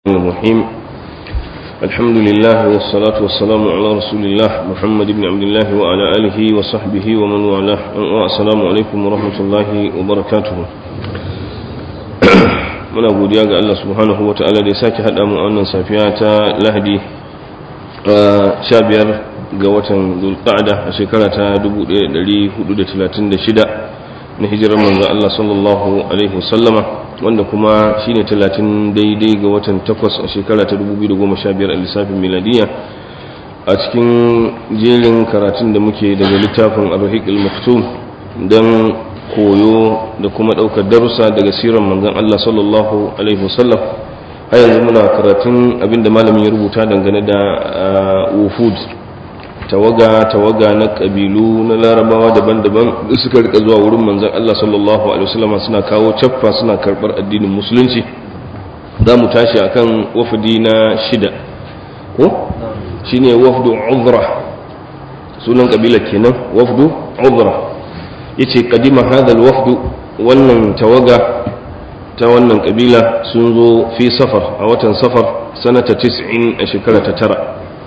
الرحيم الحمد لله والصلاة والسلام على رسول الله محمد بن عبد الله وعلى آله وصحبه ومن والاه والسلام عليكم ورحمة الله وبركاته muna godiya ga Allah subhanahu wa ta'ala da ya sake haɗa mu a wannan safiya ta lahadi sha biyar ga watan zulqa'da a shekara ta 1436 na hijirar manzo Allah sallallahu alaihi wasallama wanda kuma shine 30 daidai ga watan 8 a shekara ta 2015 a lissafin miladiya a cikin jerin karatun da muke daga littafin ar-rahiq al-maktum dan koyo da kuma daukar darussa daga sirar manzon Allah sallallahu alaihi wasallam har yanzu muna karatun abinda malamin ya rubuta dangane da wufud tawaga tawaga na kabilu na larabawa daban-daban suka rika zuwa wurin manzon Allah sallallahu alaihi wasallam suna kawo caffa suna karbar addinin musulunci za mu tashi akan wafdi na shida ko shine wafdu uzra sunan kabila kenan wafdu uzra yace kadima hadha alwafdu wannan tawaga ta wannan kabila sun zo fi safar a watan safar sanata 90 a shekara ta tara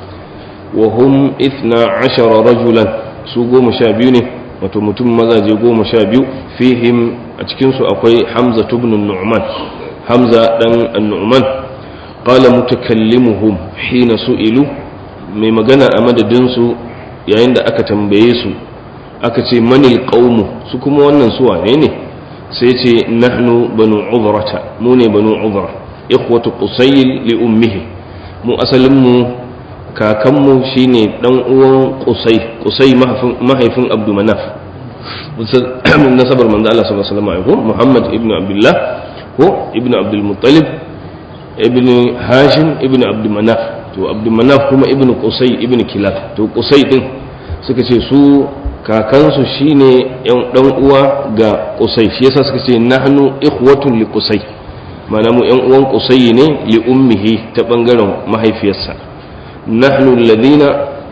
وهم اثنا عشر رجلا su goma sha biyu ne wato mutum mazaje goma sha biyu fihim a cikinsu akwai hamza tubnin nu'man hamza dan nu'man qala mutakallimuhum hina su'ilu mai magana a madadinsu yayin da aka tambaye su aka ce manil qaumu su kuma wannan su wane ne sai ce nahnu banu udrata mu ne banu udra ikhwatu qusayl li ummihi mu asalin mu kakanmu shine dan uwan kusai kusai mahaifin abdu manaf nasabar manzo Allah sallallahu alaihi wasallam Muhammad ibn Abdullah ko ibn Abdul Muttalib ibn Hashim ibn Abdul Manaf to Abdul Manaf kuma ibn Qusay ibn Kilab to Qusay din suka ce su kakansu shine yan dan uwa ga Qusay shi yasa suka ce nahnu ikhwatun li Qusay ma'ana mu yan uwan Qusay ne li ummihi ta bangaren mahaifiyarsa nahnu alladhina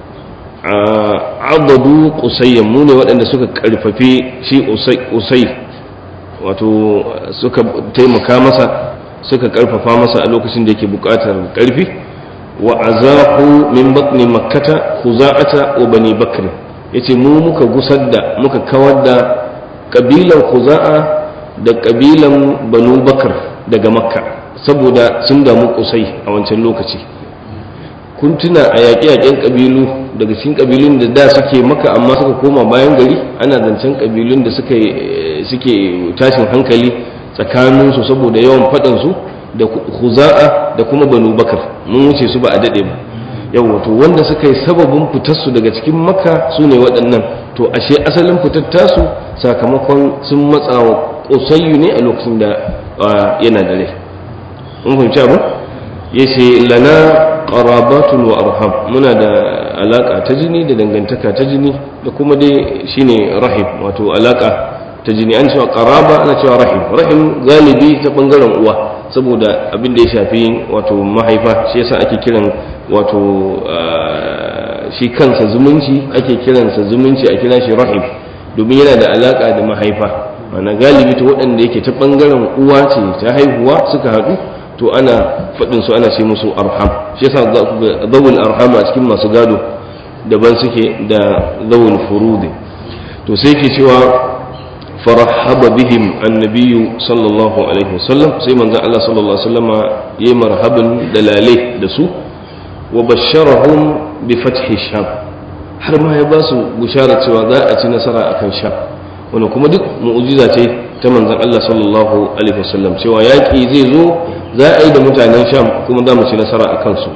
abadu qusayyan mu ne waɗanda suka karfafe shi usai wato suka taimaka masa suka karfafa masa a lokacin da yake buƙatar karfi wa azahu min batni makkata khuza'ata wa bani bakr yace mu muka gusar da muka kawar da kabilan khuza'a da kabilan banu bakr daga makka saboda sun damu kusai a wancan lokaci kun tuna a yaƙe-yaƙen ƙabilu daga cikin ƙabilun da da suke maka amma suka koma bayan gari ana zancen ƙabilun da suke tashin hankali tsakaninsu saboda yawan faɗansu da huza'a da kuma banu bakar mun wuce su ba a daɗe ba yau wato wanda suka yi sababin fitarsu daga cikin maka su ne waɗannan to ashe asalin fitar tasu sakamakon sun matsa wa ƙusayyu ne a lokacin da yana da rai mun fahimci abin ya ce lana qarabatun wa arham muna da alaka ta jini da dangantaka ta jini da kuma dai shine rahim wato alaka ta jini an cewa qaraba ana cewa rahim rahim galibi ta bangaren uwa saboda abin da ya shafi wato mahaifa shi yasa ake kiran wato shi kansa zumunci ake kiransa zumunci a kira shi rahim domin yana da alaka da mahaifa mana galibi ta waɗanda yake ta bangaren uwa ce ta haihuwa suka haɗu to ana faɗin su ana ce musu arham shi yasa za ku ga zawul arham a cikin masu gado daban suke da zawul furudi to sai ke cewa farahaba bihim annabiyyu sallallahu alaihi wasallam sai manzon Allah sallallahu alaihi wasallama yayi marhaban da lale da su wa basharahum bi fathi sham har ma ya ba su bushara cewa za a ci nasara akan sham wannan kuma duk mu'jiza ce ta manzon Allah sallallahu alaihi wasallam cewa yaƙi zai zo za a yi da mutanen sham kuma za mu ci nasara a kansu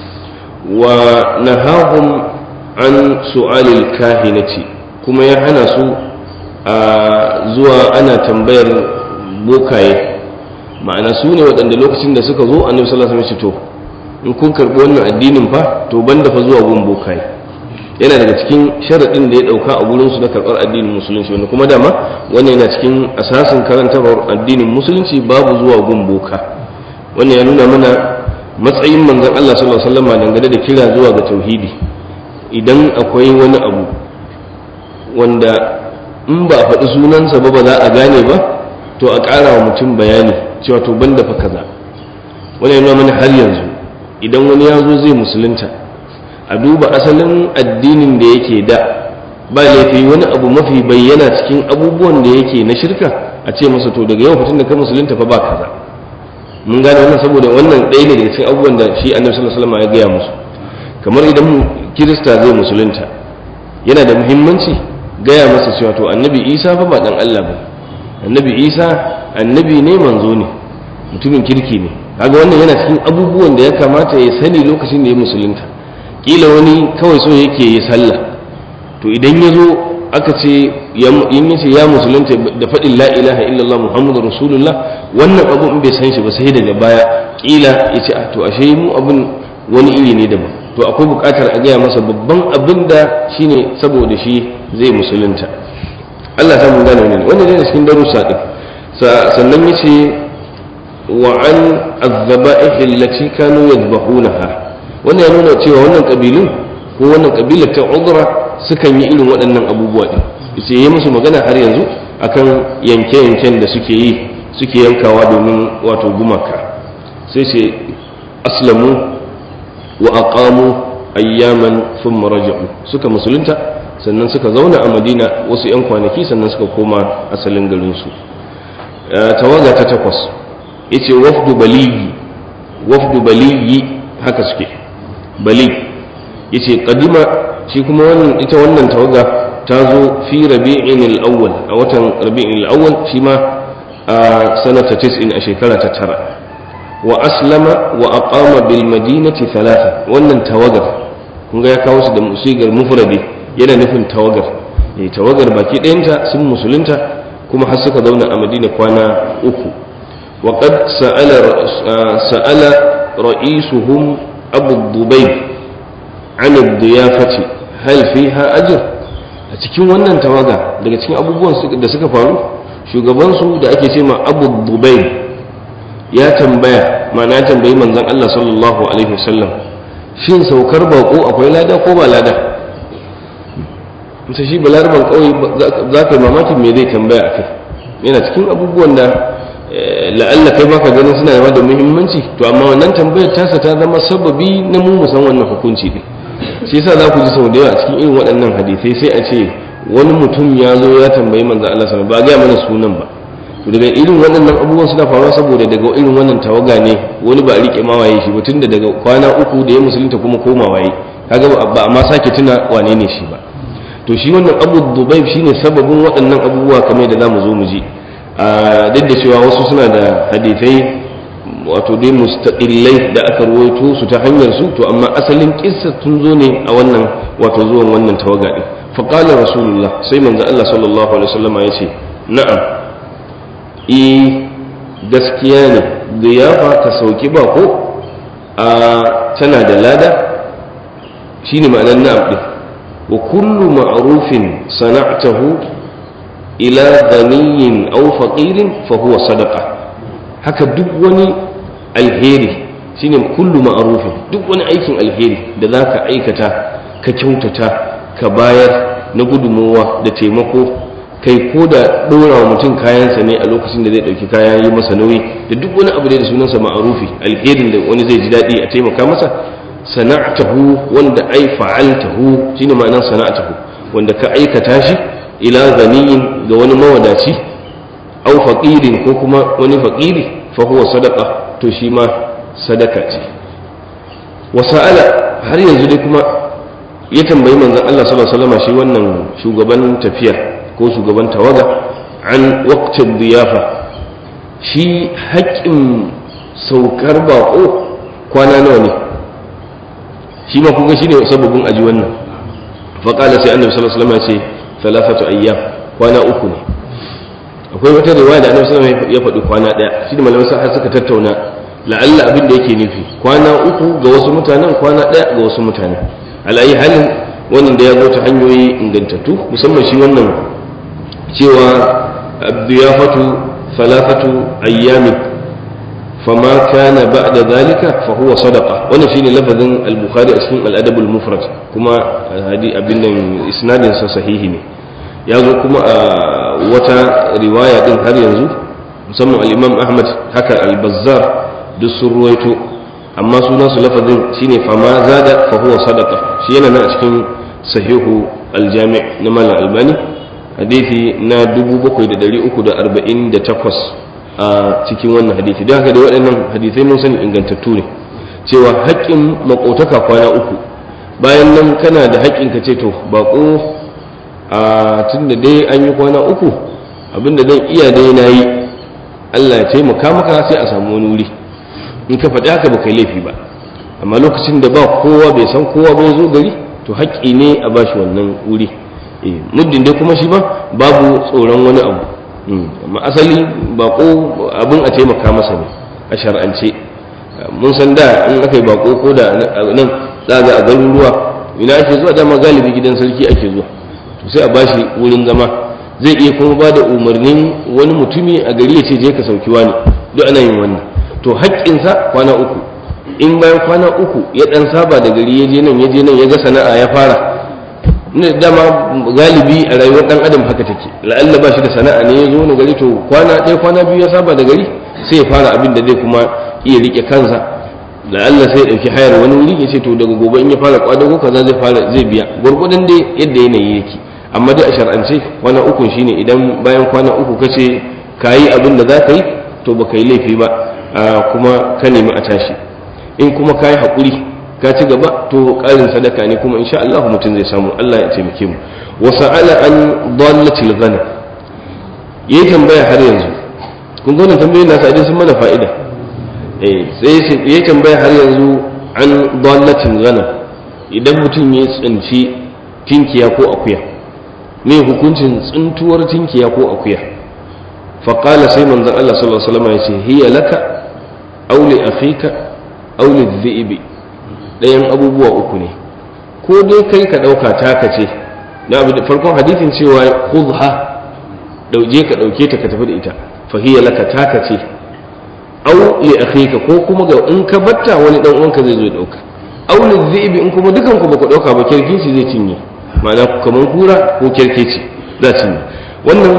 wa nahahum an su'alil kahinati kuma ya hana su a zuwa ana tambayar bokaye ma'ana su ne waɗanda lokacin da suka zo annabi sallallahu alaihi wasallam to in kun karɓi wannan addinin fa to banda fa zuwa gun bokaye yana daga cikin sharaɗin da ya ɗauka a gurinsu na karɓar addinin musulunci wanda kuma dama wannan yana cikin asasin karantarwar addinin musulunci babu zuwa gun boka wannan ya nuna mana matsayin manzon Allah sallallahu alaihi wasallam dangane da kira zuwa ga tauhidi idan akwai wani abu wanda in ba faɗi sunansa ba ba za a gane ba to a ƙara wa mutum bayani cewa to banda fa kaza wani yana mana har yanzu idan wani ya zo zai musulunta a duba asalin addinin da yake da ba laifi wani abu mafi bayyana cikin abubuwan da yake na shirka a ce masa to daga yau fitin da ka musulunta fa ba kaza mun gane wannan saboda wannan ɗaya ne daga cikin abubuwan da shi annabi sallallahu alaihi wasallam ya gaya musu kamar idan kirista zai musulunta yana da muhimmanci gaya masa cewa to annabi isa fa ba dan Allah ba annabi isa annabi ne manzo ne mutumin kirki ne kaga wannan yana cikin abubuwan da ya kamata ya sani lokacin da ya musulunta kila wani kawai so yake yi sallah to idan ya zo aka ce in yace ya musulunta da faɗin la ilaha illallah muhammadu rasulullah wannan abu in bai san shi ba sai daga baya kila ya ce to ashe mu abun wani iri ne daban to akwai buƙatar a gaya masa babban abin da shine saboda shi zai musulunta Allah ta mun gane wannan wannan ne cikin darussa din sannan yace wa an azzaba'ih allati kanu yadhbahunaha wannan ya nuna cewa wannan kabilun ko wannan kabilar ta udra sukan yi irin waɗannan abubuwa din yace yi musu magana har yanzu akan yanke-yanken da suke yi suke yankawa domin wato gumaka sai ce aslamu wa aqamu ayyaman thumma raja'u suka musulunta sannan suka zauna a madina wasu 'yan kwanaki sannan suka koma asalin garinsu tawaga ta takwas yace wafdu baliyi wafdu baliyi haka suke bali yace kadima shi kuma wannan ita wannan tawaga ta zo fi rabi'in al-awwal a watan rabi'in al-awwal shi ma a sanata 90 a shekara ta tara wa aslama wa aqama bil madinati thalatha wannan tawagar kun ga ya kawo su da musigar mufradi yana nufin tawagar eh tawagar baki ɗayanta sun musulunta kuma har suka zauna a madina kwana uku wa qad sa'ala sa'ala ra'isuhum abu dubayb an ad-diyafati hal fiha ajr a cikin wannan tawaga daga cikin abubuwan da suka faru shugabansu da ake ce ma abu dubayb ya tambaya ma'ana ya tambayi manzon Allah sallallahu alaihi wasallam shin saukar bako akwai lada ko ba lada mutu shi balarban kawai za ka yi mamakin me zai tambaya a kai yana cikin abubuwan da la'alla kai baka ganin suna yawa da muhimmanci to amma wannan tambayar tasa ta zama sababi na mu musan wannan hukunci ne shi yasa za ku ji sau da yawa a cikin irin waɗannan hadisai sai a ce wani mutum ya zo ya tambayi manzon Allah sallallahu ba ga mana sunan ba to daga irin waɗannan abubuwan suna faruwa saboda daga irin wannan tawaga ne wani ba a rike mawaye shi ba tunda daga kwana uku da ya musulunta kuma koma waye kaga ba a ma sake tuna wane ne shi ba to shi wannan abu dubai shine sababin waɗannan abubuwa kamar da zamu zo mu ji a duk da cewa wasu suna da hadithai wato dai mustaqillai da aka ruwaito su ta hanyar su to amma asalin kissa tun zo ne a wannan wato zuwan wannan tawaga din fa qala rasulullah sai manzo Allah sallallahu alaihi wasallam ya ce na'am i gaskiya ne ziyafa ka sauki bako a tana da lada shine ma'anar na'am din wa kullu ma'rufin sana'tahu ila ghaniyin aw faqirin fa huwa sadaqa haka duk wani alheri shine kullu ma'rufin duk wani aikin alheri da zaka aikata ka kyautata ka bayar na gudunmowa da taimako kai ko da ɗora wa mutum kayansa ne a lokacin da zai ɗauki kaya yi masa nauyi da duk wani abu da sunansa ma'arufi alherin da wani zai ji daɗi a taimaka masa sana'atahu wanda ai fa'altahu shine ma'anar sana'atahu wanda ka aikata shi ila ganiyin ga wani mawadaci au faqirin ko kuma wani faqiri fa huwa sadaqa to shi ma sadaka ce wa sa'ala har yanzu dai kuma ya tambayi manzon Allah sallallahu alaihi wasallam shi wannan shugaban tafiyar ko shugaban tawaga an waqtin diyafa shi haƙƙin saukar baƙo kwana nawa ne shi ma kuga shine sababin aji wannan faƙala sai annabi sallallahu alaihi wasallam ya ce thalathatu ayyam kwana uku ne akwai wata riwaya da annabi sallallahu alaihi wasallam ya faɗi kwana ɗaya shi da malamai har suka tattauna la'alla abin da yake nufi kwana uku ga wasu mutanen kwana ɗaya ga wasu mutanen al'ayi halin wannan da ya zo ta hanyoyi ingantattu musamman shi wannan cewa abdiyafatu thalathatu ayyamin فما كان بعد ذلك فهو صدقة وانا شيني لفظ البخاري اسمه الأدب المفرد كما هذه أبن إسناد صحيح يازو كما وتا رواية دين هر ينزو مسمى الإمام أحمد حكى البزار duk sun ruwaito amma sunan su lafazin shine fama zada fa huwa sadaqa shi yana nan a cikin sahihu aljami na malam albani hadisi na 7348 a cikin wannan hadisi don haka da waɗannan hadisai mun sani ingantattu ne cewa haƙƙin makotaka kwana uku bayan nan kana da haƙƙin ka ce to baƙo a tun da dai an yi kwana uku abinda zan iya dai na yi allah ya taimaka maka sai a samu wani wuri in ka faɗi haka ba kai laifi ba amma lokacin da ba kowa bai san kowa bai zo gari to haƙƙi ne a bashi wannan wuri muddin dai kuma shi ba babu tsoron wani abu amma asali bako abin a taimaka masa ne a shar'ance mun san da in aka yi bako ko da nan za ga a garuruwa ina ake zuwa dama galibi gidan sarki ake zuwa to sai a bashi wurin zama zai iya kuma ba da umarnin wani mutumi a gari ya ce je ka sauki wani duk ana yin wannan to haƙƙinsa kwana uku in bayan kwana uku ya ɗan saba da gari ya je nan ya je nan ya ga sana'a ya fara ne dama galibi a rayuwar ɗan adam haka take la'alla ba shi da sana'a ne ya zo na gari to kwana ɗaya kwana biyu ya saba da gari sai ya fara abin da zai kuma iya riƙe kansa la'alla sai ya ɗauki hayar wani wuri ya ce to daga gobe in ya fara kwadago kaza zai fara zai biya gwargwadon dai yadda yanayi yake amma dai a shar'ance kwana uku shine idan bayan kwana uku ka ce ka yi abin da za ka yi to ba ka yi laifi ba kuma ka nemi a tashi in kuma ka yi haƙuri ka ci gaba to ƙarin sadaka ne kuma insha Allah mutum zai samu Allah ya taimake mu wa sa'ala an dallatil ghanam yayi tambaya har yanzu kun ga wannan tambayoyin nasa idan sun mana fa'ida eh sai yayi tambaya har yanzu an dallatil ghanam idan mutum ya tsinci tinkiya ko akuya me hukuncin tsintuwar tinkiya ko akuya faƙala sai manzan Allah sallallahu Alaihi wasallam ya ce hiya laka aule afika aule dhi'bi ɗayan abubuwa uku ne ko dai kai ka ɗauka taka ce na abu da farkon hadithin cewa khudha dauje ka ɗauke ta ka tafi da ita fa hiya laka taka ce aw li akhika ko kuma ga in ka batta wani dan uwanka zai zo ya ɗauka aw li dhi'bi in kuma dukan ku baka ɗauka ba kirkici zai cinye ma'ana kaman kura ko kirkici za cinye wannan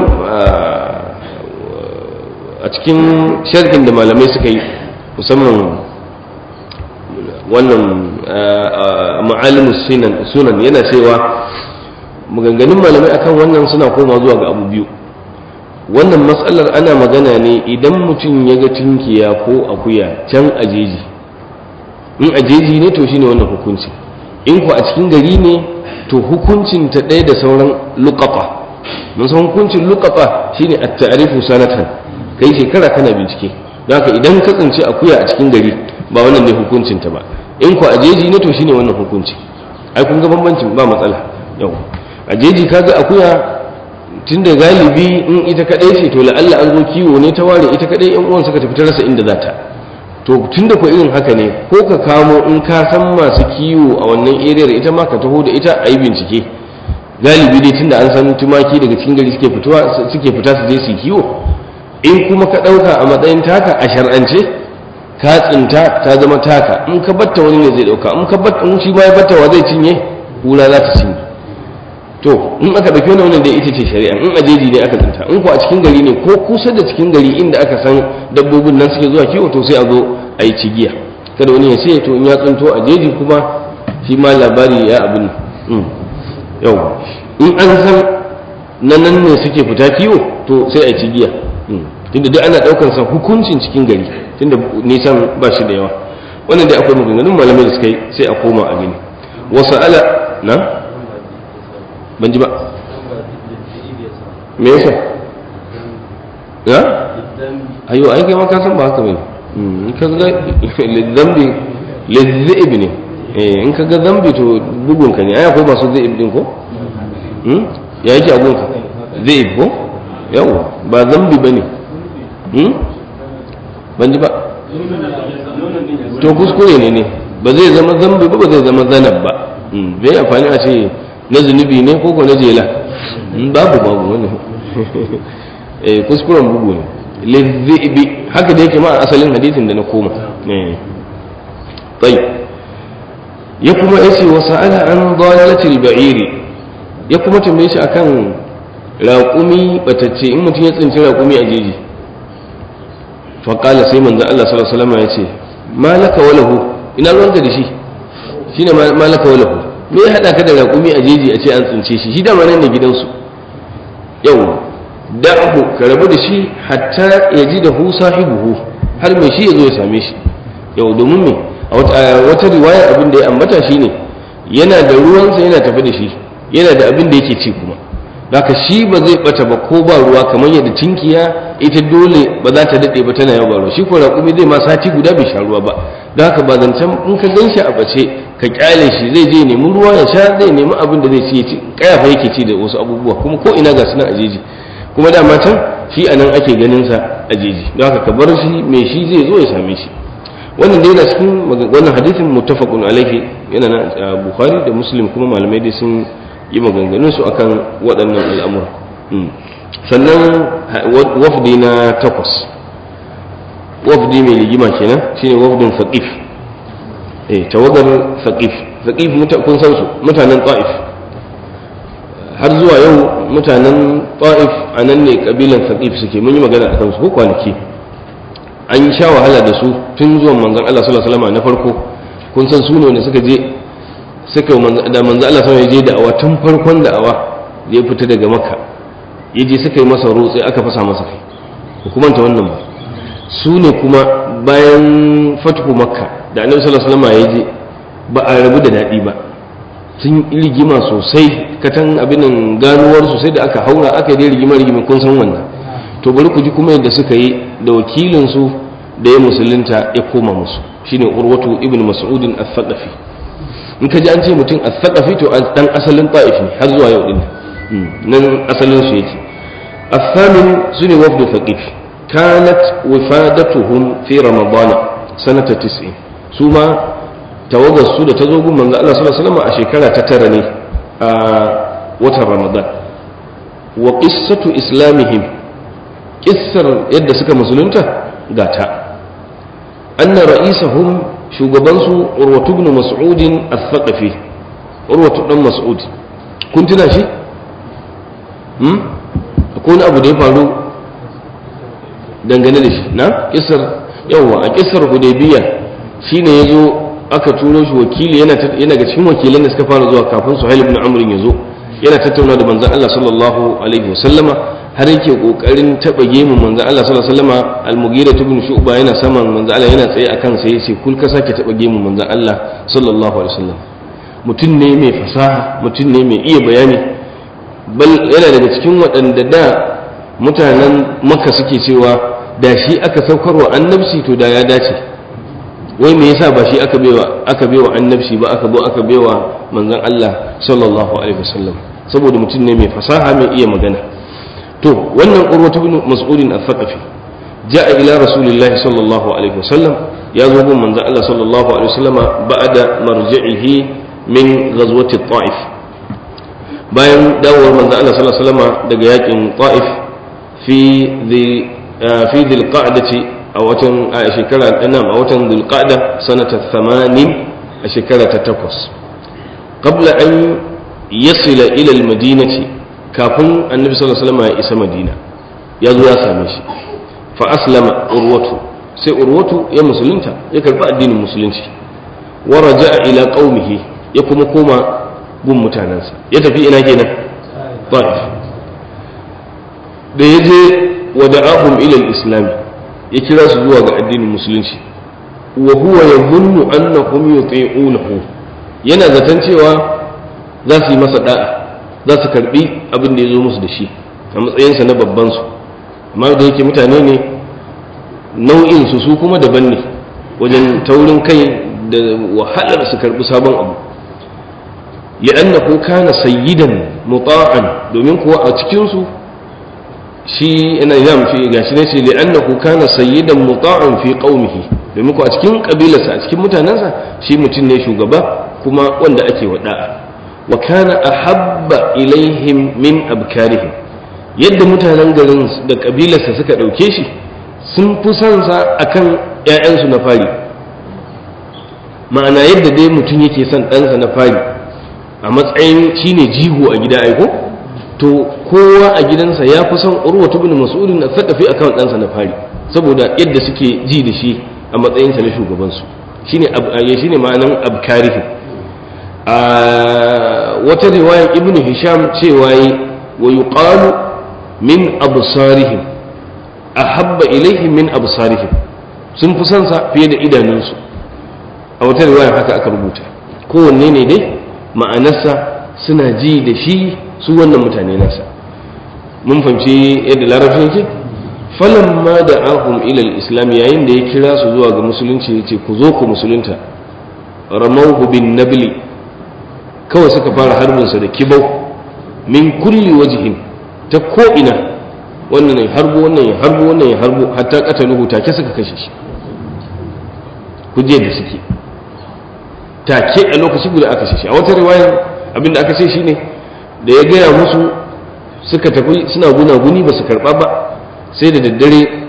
a cikin sharhin da malamai suka yi musamman wannan ma'alimu sunan yana cewa maganganun malamai akan wannan suna koma zuwa ga abu biyu wannan matsalar ana magana ne idan mutum ya ga tinkiya ko akuya can ajeji in ajeji ne to shine wannan hukunci in ku a cikin gari ne to hukuncin ta ɗaya da sauran luƙafa mun san hukuncin luƙafa shine at-ta'rifu sanatan kai shekara kana bincike don haka idan ka tsinci akuya a cikin gari ba wannan ne hukuncin ta ba in ku a jeji ne to shine wannan hukunci ai kun ga bambancin ba matsala yau a jeji kaga akuya tunda galibi in ita kadai ce to la'alla an zo kiwo ne ta ware ita kadai yan uwan suka tafi ta rasa inda za ta to tunda ko irin haka ne ko ka kamo in ka san masu kiwo a wannan eriyar ita ma ka taho da ita a yi bincike galibi dai tunda an san tumaki daga cikin gari suke fitowa suke fita su je su kiwo in kuma ka ɗauka a matsayin taka a shar'ance ka tsinta ta zama taka in ka batta wani ne zai ɗauka in ka batta in shi ma ya batta wa zai cinye kura za ta cinye to in aka ɗauki wani wannan da ita ce shari'a in a jeji ne aka tsinta in ko a cikin gari ne ko kusa da cikin gari inda aka san dabbobin nan suke zuwa kiwo to sai a zo a yi cigiya kada wani ya ce to in ya tsinto a jeji kuma shi ma labari ya abin yau in an san na nan ne suke fita kiwo to sai a yi cigiya tunda duk ana daukar sa hukuncin cikin gari tunda nisan ba shi da yawa wannan dai akwai maganganun malamai da suka yi sai a koma a gani wasu ala na ban ji ba me yasa ya ayo ai kai ma ka san ba haka bane in ka ga lidzambi lidzib ne eh in ka ga zambi to bugun ka ne ai akwai masu zaib din ko ya yake abun ka zaib ko yawa ba zambi bane ban ji ba to kuskure ne ne ba zai zama zambi ba ba zai zama zanab ba bai amfani a ce na zunubi ne ko ko na jela babu babu wani eh kuskuren bugu ne lizibi haka da yake ma a asalin hadisin da na koma tsayi ya kuma yace wa sa'ala an dalatil ba'iri ya kuma tambaye shi akan raƙumi batacce in mutum ya tsinci raƙumi a jeji faƙala sai manzo Allah sallallahu alaihi wasallam ya ce malaka walahu ina ruwanka da shi shine malaka walahu me ya hada ka da raƙumi a jeji a ce an tsince shi shi dama nan ne gidansu yau da'ahu ka rabu da shi hatta ya ji da hu sahibuhu har mai shi ya zo ya same shi yau domin me a wata riwayar abin da ya ambata shine yana da ruwansa yana tafi da shi yana da abin da yake ci kuma haka shi ba zai bata ba ko ba ruwa kamar yadda tinkiya ita dole ba za ta daɗe ba tana yawa ruwa shi ko raƙumi zai ma sati guda bai sha ruwa ba don haka ba zancen in ka gan shi a bace ka kyale shi zai je nemi ruwa ya sha zai nemi abin da zai ci ya ci kayafa yake ci da wasu abubuwa kuma ko ina ga suna a jeji kuma dama can shi a nan ake ganin sa a jeji don haka ka bar shi mai shi zai zo ya same shi wannan dai yana cikin wannan hadisin muttafaqun alaihi yana na bukhari da muslim kuma malamai dai sun yi maganganun su akan waɗannan al'amura sannan wafdi na takwas wafdi mai ligima kenan shine wafdin faqif eh tawagar faqif faqif kun san su mutanen ta'if har zuwa yau mutanen ta'if a nan ne kabilan faqif suke mun yi magana akan su ko kwanaki an yi sha wahala da su tun zuwan manzon Allah sallallahu alaihi wasallam na farko kun san su ne suka je suka da manzon Allah sallallahu alaihi je da awa tun farkon da awa da ya fita daga makka ya je suka yi masa rotsi aka fasa masa kai hukumanta wannan ba su ne kuma bayan fatuhu makka da annabi sallallahu alaihi wasallam ya je ba a rabu da daɗi ba sun yi rigima sosai katan abinin ganuwar sosai da aka haura aka yi rigima rigima kun san wannan to bari ku ji kuma yadda suka yi da wakilinsu da ya musulunta ya koma musu shine urwatu ibn mas'udin al-thaqafi in ka ji an ce mutum al-thaqafi to dan asalin ta'if ne har zuwa yau din nan asalin su yake الثامن سنة وفد ثقيف كانت وفادتهم في رمضان سنة تسعين ثم توضى السودة تزوج من الله صلى الله عليه وسلم أشكالا تترني وتر رمضان وقصة إسلامهم قصر يد سكا مسلمتا قاتا أن رئيسهم شوغبانسو عروة بن مسعود الثقفي عروة بن مسعود كنت ناشي؟ هم؟ ko wani abu da ya faru dangane da shi na kisar yawa a kisar hudaybiya shine ya zo aka turo shi wakili yana ga cikin wakilan da suka fara zuwa kafin suhail ibn amr ya zo yana tattauna da manzon Allah sallallahu alaihi wasallama har yake kokarin taba gemu manzon Allah sallallahu alaihi wasallama al-mughira ibn shu'ba yana saman manzon Allah yana tsaye akan sa yace kul ka sake taba gemu manzon Allah sallallahu alaihi wasallam mutum ne mai fasaha mutum ne mai iya bayani bal yana daga cikin waɗanda da mutanen maka suke cewa da shi aka saukarwa annabci to da ya dace wai me yasa ba shi aka baiwa aka baiwa annabci ba aka zo aka baiwa manzon Allah sallallahu alaihi wasallam saboda mutum ne mai fasaha mai iya magana to wannan urwatu bin mas'udin al-thaqafi ja'a ila rasulillahi sallallahu alaihi wasallam ya zo gun manzon Allah sallallahu alaihi wasallama ba'da marji'ihi min ghazwati ta'if bayan dawowar manzo Allah sallallahu alaihi wasallam daga yakin Taif fi the fi dhil qa'dati a watan a shekara nan a watan dhil qa'da sanata 80 a shekara ta 8 qabla an yasila ila al madinati kafin annabi sallallahu alaihi wasallam ya isa madina ya zo ya same shi fa aslama urwatu sai urwatu ya musulunta ya karbi addinin musulunci wa raja'a ila qaumihi ya kuma koma gun mutanensa ya tafi ina kenan ta'if da ya je wa da'ahum ila al-islam ya kira su zuwa ga addinin musulunci wa huwa yadhunnu annahum yuti'unahu yana zaton cewa za su yi masa da'a za su karbi abin da ya zo musu da shi a matsayinsa na babban su amma da yake mutane ne nau'in su su kuma daban ne wajen taurin kai da wahalar su karbi sabon abu li'annahu kana sayyidan muta'an domin kuwa a cikin su shi ina yam fi gashi ne ce li'annahu kana sayyidan muta'an fi qaumihi domin kuwa a cikin kabilarsa a cikin mutanensa shi mutum ne shugaba kuma wanda ake wada'a wa kana ahabba ilaihim min abkarihim yadda mutanen garin da kabilarsa suka dauke shi sun fi son sa akan ƴaƴansu na fari ma'ana yadda dai mutum yake son ɗansa na fari a matsayin shine jigo a gida aiko to kowa a gidansa ya fi son urwatu bin mas'udin a sakafi akan ɗansa na fari saboda yadda suke ji da shi a matsayinsa na shugabansu shine shine ma'anan abkarihim a wata riwaya ibn hisham cewa yi wa yuqalu min absarihim ahabba ilaihim min absarihim sun fi son sa fiye da idanunsu a wata riwaya haka aka rubuta kowanne ne dai ma'anarsa suna ji da shi su wannan mutane nasa mun fahimci yadda larabci yake falamma da ahum ilal islam yayin da ya kira su zuwa ga musulunci ya ce ku zo ku musulunta ramauhu bin nabli kawai suka fara harbinsa da kibau min kulli wajihin ta ko'ina wannan ya harbo wannan ya harbo wannan ya harbo hatta kataluhu take suka kashe shi kuje da suke take a lokaci guda aka kashe shi a wata riwayar abinda aka ce shine da ya gaya musu suka tafi suna gunaguni ba su karba ba sai da daddare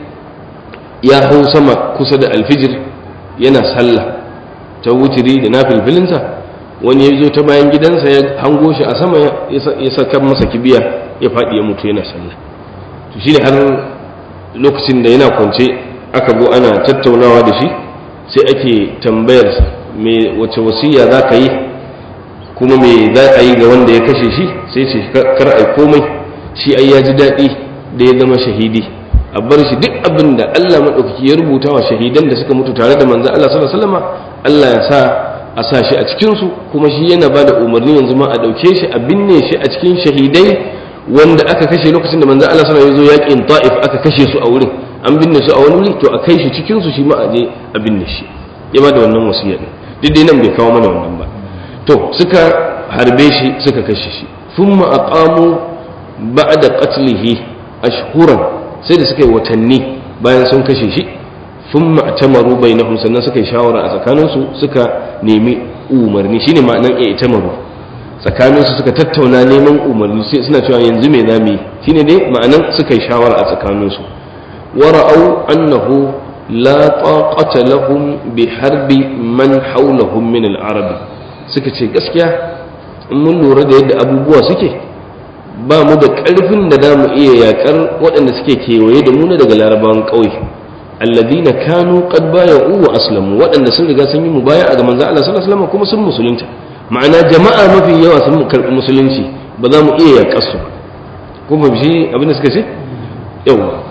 ya hau sama kusa da alfijir yana sallah ta wutiri da na filfilinsa wani ya zo ta bayan gidansa ya hango shi a sama ya saka masa kibiya ya faɗi ya mutu yana sallah to shi ne har lokacin da yana kwance aka zo ana tattaunawa da shi sai ake tambayar me wace wasiya za ka yi kuma me za a yi ga wanda ya kashe shi sai ce kar ai komai shi ai ya ji daɗi da ya zama shahidi a bar shi duk abin da Allah maɗaukaki ya rubuta wa shahidan da suka mutu tare da manzan Allah sallallahu alaihi wasallam Allah ya sa a sa shi a cikin su kuma shi yana ba da umarni yanzu ma a ɗauke shi a binne shi a cikin shahidai wanda aka kashe lokacin da manzan Allah sallallahu alaihi wasallam ya zo yaƙin Ta'if aka kashe su a wurin an binne su a wani wuri to a kai shi cikin su shi ma a je a binne shi ya ba da wannan wasiya ne duk dai nan bai kawo mana wannan ba to suka harbe shi suka kashe shi thumma aqamu ba'da qatlihi ashhuran sai da suka yi watanni bayan sun kashe shi thumma atamaru bainahum sannan suka yi shawara a tsakaninsu suka nemi umarni shine ma'anan i'tamaru tsakaninsu suka tattauna neman umarni sai suna cewa yanzu me zamu yi shine dai ma'anan suka yi shawara a tsakaninsu wara'au annahu la taqata lahum bi harbi man hawlahum min al-arabi suka ce gaskiya in mun lura da yadda abubuwa suke ba mu da ƙarfin da za mu iya yaƙar waɗanda suke kewaye da muna daga larabawan ƙauye alladina kanu qad baya'u wa aslamu waɗanda sun riga sun yi mubaya a ga manzo Allah sallallahu alaihi wasallam kuma sun musulunta ma'ana jama'a mafi yawa sun karɓi musulunci ba za mu iya yaƙar su ko ba shi abin da suka ce yawa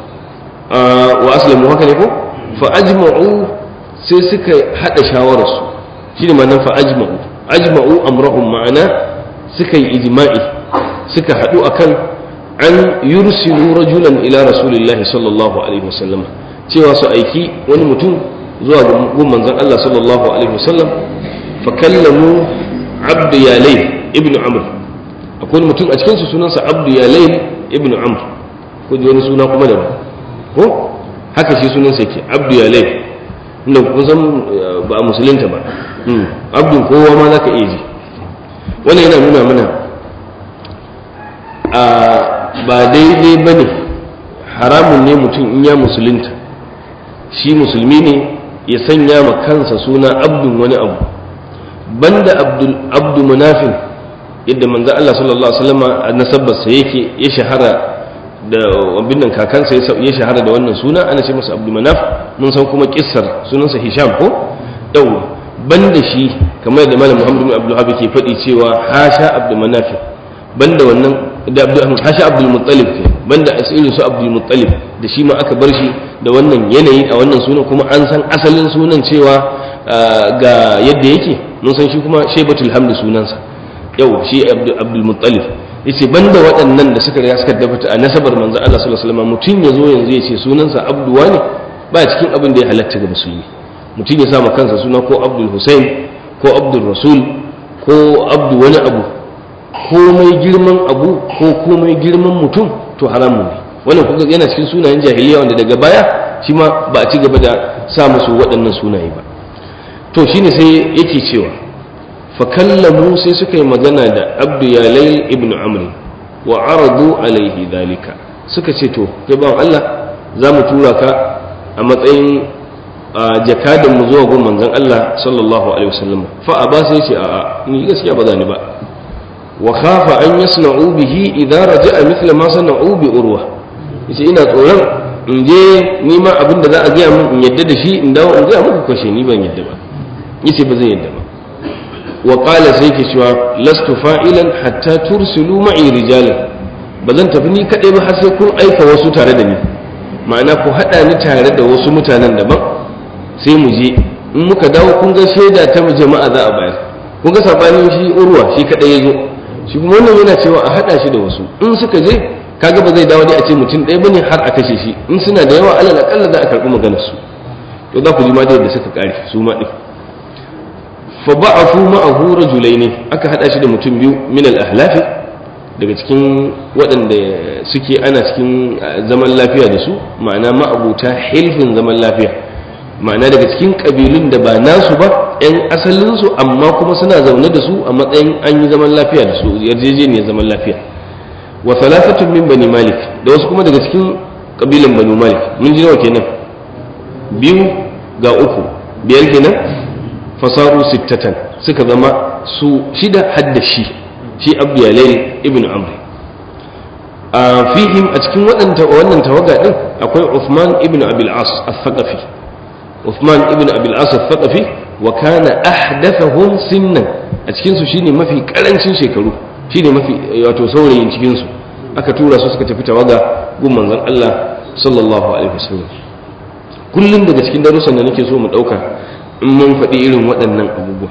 wa aslamu haka ne ko fa ajma'u sai suka hada shawararsu shine ma'anar fa ajma'u ajma'u amrahum ma'ana suka yi ijma'i suka haɗu akan an yursilu rajulan ila rasulillahi sallallahu alaihi wasallam cewa su aiki wani mutum zuwa ga manzon Allah sallallahu alaihi wasallam fa kallamu abd yalay ibn amr akwai mutum a cikin su sunansa abd yalay ibn amr ko ji wani suna kuma da ko haka shi sunansa yake abd yalay inda kun san ba a musulunta ba abdun kowa ma zaka iya ji wannan yana nuna mana a ba daidai ba ne haramun ne mutum in ya musulunta shi musulmi ne ya sanya ma kansa suna abdun wani abu banda abdu munafin yadda manzo Allah sallallahu alaihi wasallam a nasabarsa yake ya shahara da abin nan kakansa ya shahara da wannan suna ana ce masa abdu manaf mun san kuma kissar sunansa hisham ko yau banda shi kamar da malam muhammad bin abdul ke faɗi cewa hasha abdu manaf banda wannan da hasha abdul muttalib ke banda asirin su abdul muttalib da shi ma aka bar shi da wannan yanayi a wannan sunan kuma an san asalin sunan cewa ga yadda yake mun san shi kuma shaibatul hamdu sunansa yau shi abdul muttalib yace banda waɗannan da suka riga suka dafata a nasabar manzo Allah sallallahu alaihi wasallam mutun yazo yanzu yace sunansa abduwa ne ba cikin abin da ya halatta ga musulmi mutum ya sa kansa suna ko abdul husain ko abdul rasul ko abdu wani abu komai girman abu ko komai girman mutum to haramun ne wannan kuka yana cikin sunayen jahiliya wanda daga baya shi ma ba a ci gaba da sa musu waɗannan sunaye ba to shine sai yake cewa fa kallamu sai suka yi magana da abdu yalai ibnu amr wa aradu alaihi dalika suka ce to kai bawan Allah za mu tura ka a matsayin jakadan mu zuwa gun manzon Allah sallallahu alaihi wasallam fa aba sai ce a'a ni gaskiya ba za ni ba wa khafa an yasna'u bihi idza raja'a mithla ma sana'u bi urwa yace ina tsoron in je ni ma abin da za a gaya min in yadda da shi in dawo in gaya muku kashe ni ban yadda ba yace ba zai yadda ba wa qala sai ke cewa lastu fa'ilan hatta tursilu ma'i rijalan ba zan tafi ni kadai ba har sai kun aika wasu tare da ni ma'ana ku hada ni tare da wasu mutanen daban sai mu je in muka dawo kun ga shaida ta jama'a za a bayar kun ga sabanin shi urwa shi kadai ya zo shi kuma wannan yana cewa a hada shi da wasu in suka je kaga ba zai dawo dai a ce mutum ɗaya bane har a kashe shi in suna da yawa alal akalla za a karɓi maganar su to za ku ji ma da yadda suka kare su ma din fa ba'afu ma'ahu rajulaini aka hada shi da mutum biyu min al-ahlafi daga cikin waɗanda suke ana cikin zaman lafiya da su ma'ana ma'abuta hilfin zaman lafiya ma'ana daga cikin ƙabilun da ba nasu ba 'yan asalinsu amma kuma suna zaune da su a matsayin an yi zaman lafiya da su yarjejeniyar zaman lafiya wa thalathatun min bani malik da wasu kuma daga cikin ƙabilan bani malik mun ji nawa kenan biyu ga uku biyar kenan fasaru sittatan suka zama su shida hadda shi shi abu yalail ibn amr a fihim a cikin waɗanta wannan tawaga din akwai Uthman ibn Abil As al-Thaqafi Uthman ibn Abil As al-Thaqafi wa kana ahdathahum sinnan a cikin su shine mafi karancin shekaru shine mafi wato saurayin cikin su aka tura su suka tafi tawaga gun manzon Allah sallallahu alaihi wasallam kullum daga cikin darussan da nake so mu dauka in mun faɗi irin waɗannan abubuwa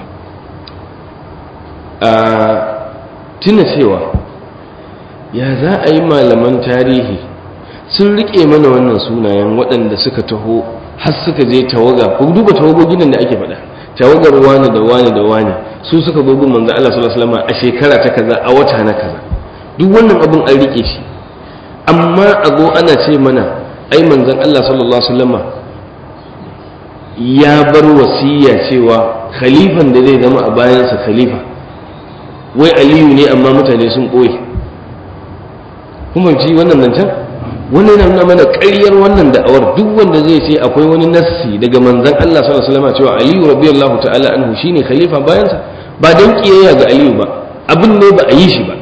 a tuna cewa ya za a yi malaman tarihi sun riƙe mana wannan sunayen waɗanda suka taho har suka je tawaga ku duba tawagogin nan da ake faɗa tawagar wani da wani da wani su suka zo gun manzo Allah sallallahu alaihi wasallam a shekara ta kaza a wata na kaza duk wannan abun an riƙe shi amma a zo ana ce mana ai manzon Allah sallallahu alaihi wasallam ya bar wasiya cewa khalifan da zai zama a bayansa khalifa wai aliyu ne amma mutane sun ɓoye kuma ci wannan nan can wani yana nuna mana ƙaryar wannan da'awar duk wanda zai ce akwai wani nassi daga manzan Allah sallallahu alaihi wasallam cewa aliyu radiyallahu ta'ala anhu shine khalifa bayansa ba dan kiyayya ga aliyu ba abin ne ba a yi shi ba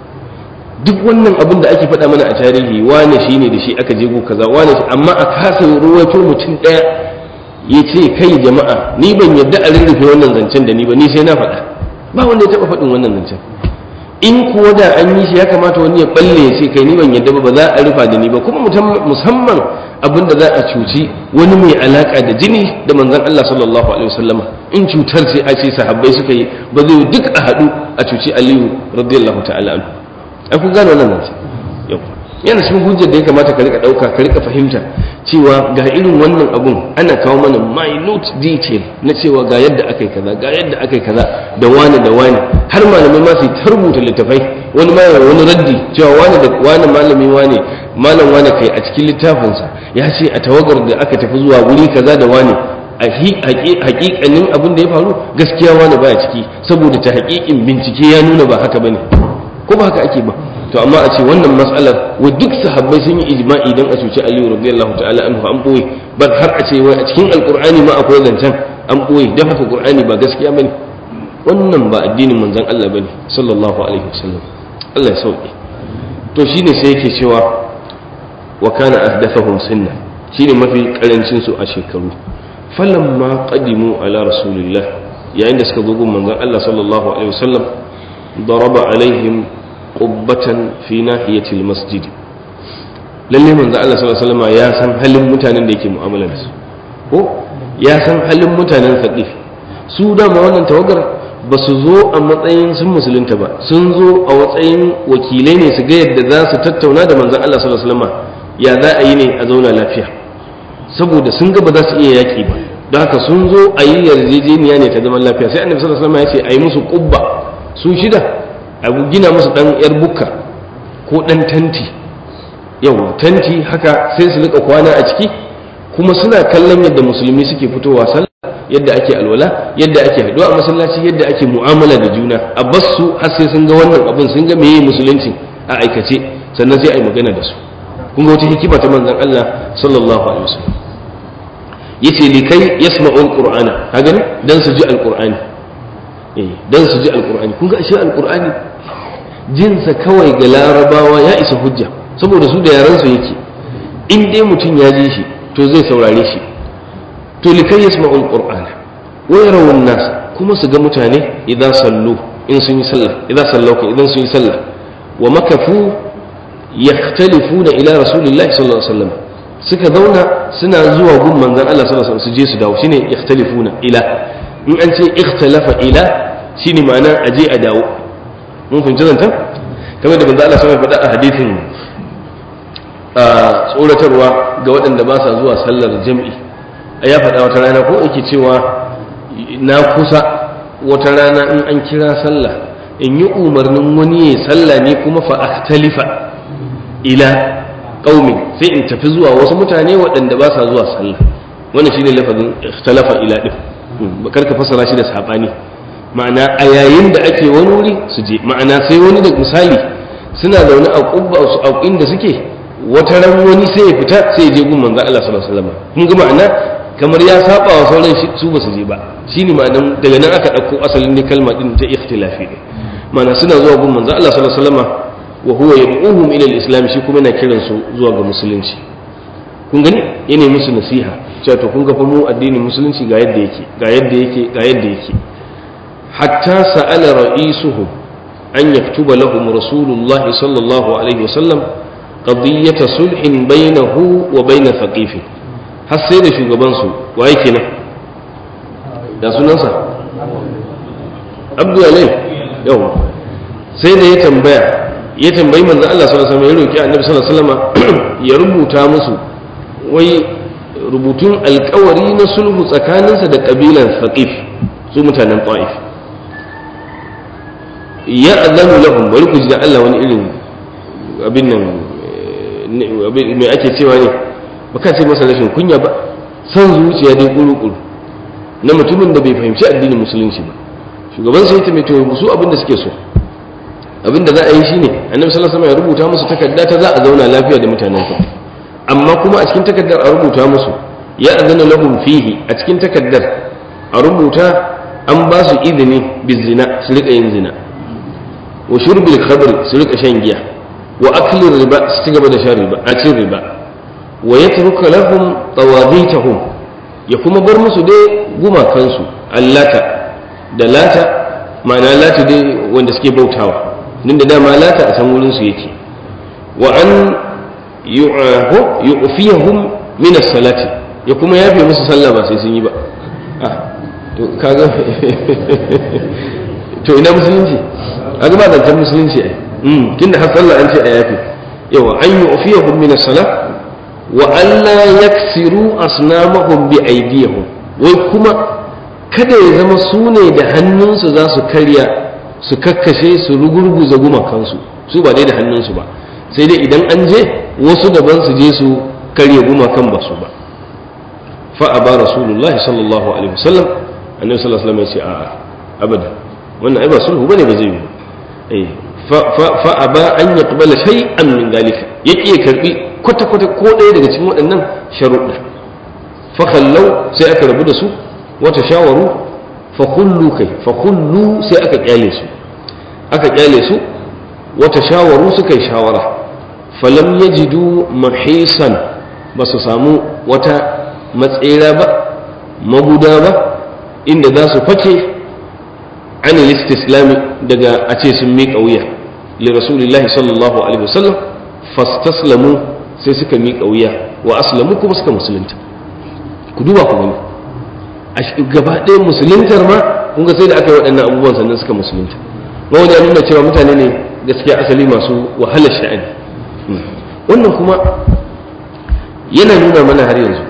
duk wannan abin da ake faɗa mana a tarihi wane shine da shi aka je kaza wane shi amma a kasa ruwaito mutum ɗaya ya ce kai jama'a ni ban yadda a rurrufe wannan zancen da ni ba ni sai na faɗa ba wanda ya taɓa faɗin wannan zancen in kuwa da an yi shi ya kamata wani ya balle ya ce kai ni ban yadda ba ba za a rufa da ni ba kuma musamman abin da za a cuci wani mai alaka da jini da manzon Allah sallallahu alaihi wasallam in cutar sai a ce sahabbai suka yi ba zai duk a haɗu a cuci Aliyu radiyallahu ta'ala anhu ai kun gane wannan zancen yau yana cikin hujjar da ya kamata ka rika dauka ka rika fahimta cewa ga irin wannan abun ana kawo mana minute detail na cewa ga yadda akai kaza ga yadda akai kaza da wani da wani har malamai ma su ta rubuta littafai wani ma wani raddi cewa wani da wani malami wani malam wani kai a cikin littafinsa ya ce a tawagar da aka tafi zuwa wuri kaza da wani a hakikanin abin da ya faru gaskiya wani baya ciki saboda ta hakikin bincike ya nuna ba haka bane ko ba haka ake ba to amma a ce wannan matsalar wa duk sahabbai sun yi ijma'i dan a cuci Aliyu radiyallahu ta'ala anhu an boye bar har a ce wai a cikin alqur'ani ma akwai zancen an boye dan haka qur'ani ba gaskiya bane wannan ba addinin manzon Allah bane sallallahu alaihi wasallam Allah ya sauke to shine sai yake cewa wa kana ahdathahum sinna shine mafi karancin su a shekaru falamma qadimu ala rasulillah yayin da suka zo gun manzon Allah sallallahu alaihi wasallam daraba alaihim qubbatan fi nahiyatil masjid lalle manzo Allah sallallahu alaihi wasallam ya san halin mutanen da yake mu'amala da su ko ya san halin mutanen saqif su da ma wannan tawagar ba su zo a matsayin sun musulunta ba sun zo a matsayin wakilai ne su ga yadda za su tattauna da manzon Allah sallallahu alaihi wasallam ya za a yi ne a zauna lafiya saboda sun ga ba za su iya yaki ba don haka sun zo a yi yarjejeniya ne ta zaman lafiya sai annabi sallallahu alaihi wasallam ya ce a yi musu kubba su shida a gina musu dan yar bukka ko dan tanti yau tanti haka sai su rika kwana a ciki kuma suna kallon yadda musulmi suke fitowa sallah yadda ake alwala yadda ake haɗuwa a masallaci yadda ake mu'amala da juna a bas su har sai sun ga wannan abin sun ga meye musulunci a aikace sannan sai a yi magana da su kun ga wata hikima ta manzon Allah sallallahu alaihi wasallam yace likai yasma'u alqur'ana ka gani dan su ji alqur'ani eh dan su ji alqur'ani kun ga ashe alqur'ani jinsa kawai ga larabawa ya isa hujja saboda su da yaran su yake in dai mutum ya ji shi to zai saurare shi to likai yasma'ul qur'ana wa yarawun nas kuma su ga mutane idan sallu in sun yi sallah idan sallau idan sun yi sallah wa makafu yakhtalifuna ila rasulillahi sallallahu alaihi wasallam suka zauna suna zuwa gun manzon Allah sallallahu alaihi wasallam su je su dawo shine yakhtalifuna ila in an ce ikhtalafa ila shine ma'ana aje a dawo mun fahimci zantan kamar da manzon Allah sallallahu alaihi wasallam faɗa a hadisin a tsoratarwa ga waɗanda ba sa zuwa sallar jam'i a ya faɗa wata rana ko yake cewa na kusa wata rana in an kira sallah in yi umarnin wani ya sallah ne kuma fa akhtalifa ila qaumin sai in tafi zuwa wasu mutane waɗanda ba sa zuwa sallah wannan shine lafazin ikhtalafa ila din bakar ka fasara shi da sabani ma'ana a yayin da ake wani wuri su je ma'ana sai wani da misali suna zaune a kubba su a inda suke wata ran wani sai ya fita sai ya je gun manzo Allah sallallahu alaihi wasallam kun ga ma'ana kamar ya saba wa sauran su ba su je ba shine ma'anan daga nan aka dauko asalin ne kalma din ta ikhtilafi ne ma'ana suna zuwa gun manzo Allah sallallahu alaihi wasallam wa huwa yad'uhum ila al-islam shi kuma yana kiran su zuwa ga musulunci kun gani yana musu nasiha cewa to kun ga fa mu addinin musulunci ga yadda yake ga yadda yake ga yadda yake hatta sa'ala ra'isuhum an yaktuba lahum rasulullahi sallallahu alaihi wasallam qadiyata sulhin bainahu wa bain thaqif har sai da shugaban su waye kenan da sunansa abdu alayh yawa sai da ya tambaya ya tambayi manzon Allah sallallahu alaihi wasallam ya roki annabi sallallahu alaihi wasallam ya rubuta musu wai rubutun alkawari na sulhu tsakaninsa da kabilan thaqif su mutanen ta'if ya azanu lahum bari ku ji da Allah wani irin abin nan mai ake cewa ne ba ka ce masa rashin kunya ba san zuciya dai kuru-kuru na mutumin da bai fahimci addinin musulunci ba shugaban sai ta mai to su abin da suke so abin da za a yi shine annabi sallallahu alaihi wasallam ya rubuta musu takarda ta za a zauna lafiya da mutanen ka amma kuma a cikin takardar a rubuta musu ya azana lahum fihi a cikin takardar a rubuta an ba su izini bizina su rika yin zina wa shurbil khamr su rika shan giya wa akli riba su ci gaba da shan riba a cin riba wa yatruka lahum tawadhitahum ya kuma bar musu dai gumakansu allata da lata ma'ana lata dai wanda suke bautawa din da dama lata a san wurin su yake wa an yu'fiyahum min as-salati ya kuma yafe musu sallah ba sai sun yi ba ah to kaga to ina musulunci kaga ba zancen musulunci ai mm tunda har sallah an ce a yafe yawa an yu'fiyahum min as-salat wa alla yaksiru asnamahum bi aydihim wai kuma kada ya zama su ne da hannunsu za su karya su kakkashe su rugurguza gumakansu su ba dai da hannunsu ba sai dai idan an je wasu daban su je su karya gumakan ba su ba fa aba rasulullahi sallallahu alaihi wasallam annabi sallallahu alaihi wasallam ya ce a'a abada wannan ai ba sulhu bane ba zai yi eh fa aba an yaqbala shay'an min dalika yake ya karbi kwata kwata ko ɗaya daga cikin waɗannan sharuɗa fa kallau sai aka rabu da su wata shawaru fa kullu kai fa kullu sai aka kyale su aka kyale su wata shawaru suka yi shawara falam yajidu mahisan ba su samu wata matsera ba maguda ba inda za su fake an istislami daga a ce sun miƙa wuya li rasulillahi sallallahu alaihi wasallam fastaslamu sai suka miƙa wuya wa aslamu kuma suka musulunta ku duba ku gani a gaba ɗaya musuluntar ma kun ga sai da aka yi waɗannan abubuwan sannan suka musulunta wani ya nuna cewa mutane ne gaskiya asali masu wahalar sha'ani wannan kuma yana nuna mana har yanzu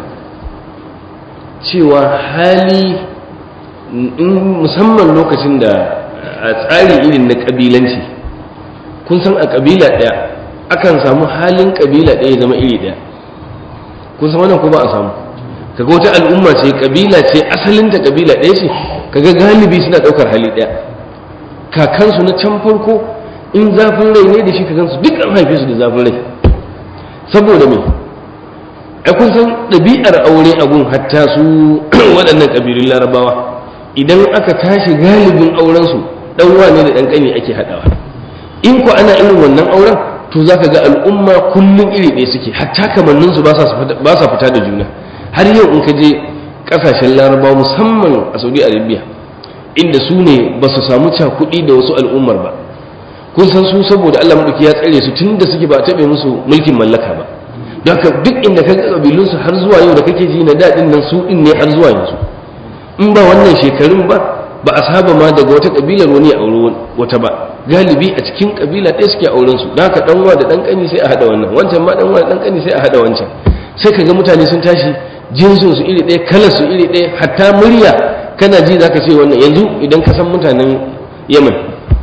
cewa hali musamman lokacin da a tsari irin na ƙabilanci kun san a ƙabila ɗaya akan samu halin ƙabila ɗaya zama iri ɗaya kun san wannan ko ba a samu kaga wata al'umma ce ƙabila ce asalinta ƙabila ɗaya ce kaga galibi suna ɗaukar hali ɗaya kakansu na can farko in zafin rai ne da shi kakansu duk an haife su da zafin rai saboda me ai kun san ɗabi'ar aure a gun hatta su waɗannan ƙabilun larabawa idan aka tashi galibin aurensu ɗan wane da ɗan ƙani ake haɗawa in ku ana irin wannan auren to za ka ga al'umma kullum iri ɗaya suke hatta kamanninsu ba sa fita da juna har yau in ka je ƙasashen larabawa musamman a saudi arabia inda su ne ba su samu cakuɗi da wasu al'ummar ba kun san su saboda allah maɗauki ya tsare su tun da suke ba a taɓe musu mulkin mallaka ba don haka duk inda ka ga ƙabilunsu har zuwa yau da kake ji na daɗin nan su ɗin ne har zuwa yanzu in ba wannan shekarun ba ba a saba ma daga wata ƙabilar wani a aure wata ba galibi a cikin ƙabila ɗaya suke auren su da haka ɗanwa da ɗan ƙani sai a haɗa wannan wancan ma ɗanwa da ɗan ƙani sai a haɗa wancan sai ka ga mutane sun tashi jinsin su iri ɗaya kalar su iri ɗaya hatta murya kana ji zaka ce wannan yanzu idan ka san mutanen yaman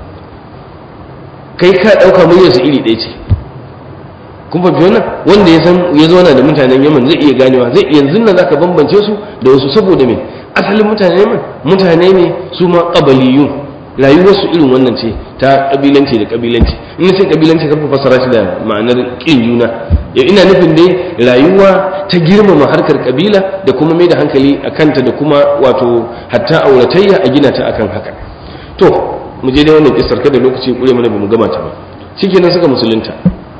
kai ka ɗauka muryar su iri ɗaya ce kun fahimci wannan wanda ya san ya zauna da mutanen yaman zai iya ganewa zai yanzu nan zaka bambance su da wasu saboda me asalin mutanen yaman mutane ne su ma qabaliyun rayuwarsu irin wannan ce ta kabilanci da kabilanci in ce kabilanci kan fassara shi da ma'anar kin juna ya ina nufin dai rayuwa ta girmama harkar kabila da kuma mai da hankali a kanta da kuma wato hatta auratayya a gina ta akan haka to mu je dai wannan kisar kada lokaci kure mana bamu gama ta ba shikenan suka musulunta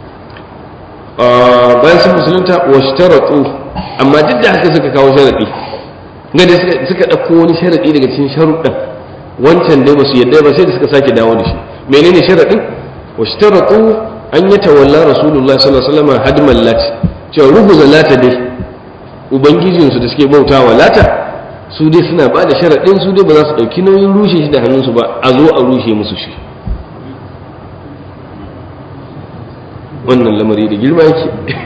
bayan sun musulunta washtaratu amma duk da haka suka kawo sharadi gade suka ɗauko wani sharadi daga cikin sharuɗan wancan dai basu yadda ba sai da suka sake dawo da shi menene sharadin washtaratu an yi tawalla rasulullah sallallahu alaihi wasallam hadman lati cewa rubuza lata dai ubangijinsu da suke bautawa lata su dai suna ba da sharadin su dai ba za su dauki nauyin rushe shi da hannunsu ba a zo a rushe musu shi wannan lamari da girma yake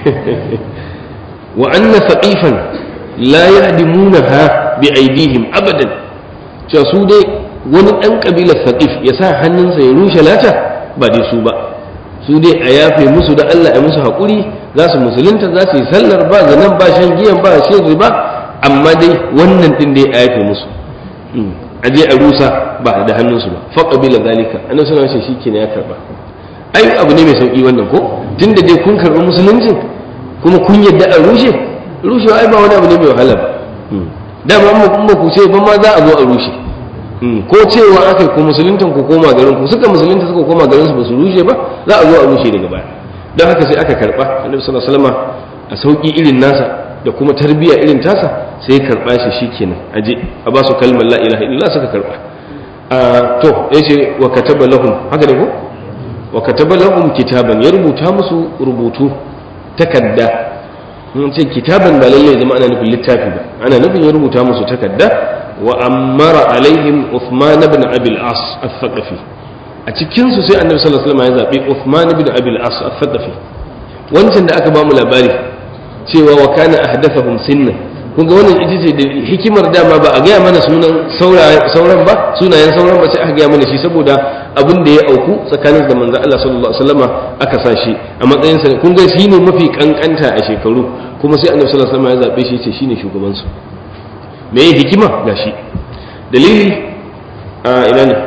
wa anna saqifan la yahdimunaha bi aidihim abadan cewa su dai wani ɗan ƙabilar saƙif ya sa hannunsa ya rushe lata ba dai su ba su dai a yafe musu da Allah ya musu haƙuri za su musulunta za su yi sallar ba zanen ba shan giyan ba shan riba amma dai wannan ɗin dai a yafe musu a je a rusa ba da hannunsu ba fa ƙabila zalika annabi suna ce shi ya karɓa ai abu ne mai sauƙi wannan ko tunda dai kun karɓi musuluncin kuma kun yadda a rushe rushewa ai ba wani abu ne mai wahala ba dama amma ku ce ba ma za a zo a rushe ko cewa aka ku musuluntan ku koma garin ku suka musulunta suka koma garin su ba su rushe ba za a zo a rushe daga baya don haka sai aka karba annabi sallallahu alaihi wasallam a sauki irin nasa da kuma tarbiyya irin tasa sai karba shi shikenan aje a ba su kalmar la ilaha illallah suka karba to yace wa kataba lahum haka ne ko wa kataba lahum kitaban ya rubuta musu rubutu takadda mun ce kitaban ba lalle zama ana nufin littafi ba ana nufin ya rubuta musu takadda وأمر عليهم عثمان بن أبي العاص الثقفي أتكين سي النبي صلى الله عليه وسلم يزابي عثمان بن أبي العاص الثقفي wancan da aka bamu labari cewa wa kana ahdathahum sinna kun ga wannan ita ce da hikimar dama ba a gaya mana sunan sauran ba sunayen sauran ba sai aka gaya mana shi saboda abin da ya auku tsakanin da manzon Allah sallallahu alaihi wasallama aka sa shi a matsayin sa kun ga shine mafi kankanta a shekaru kuma sai annabi sallallahu alaihi wasallama ya zabe shi ce shine shugaban su me ya hikima ga shi dalili a ina ne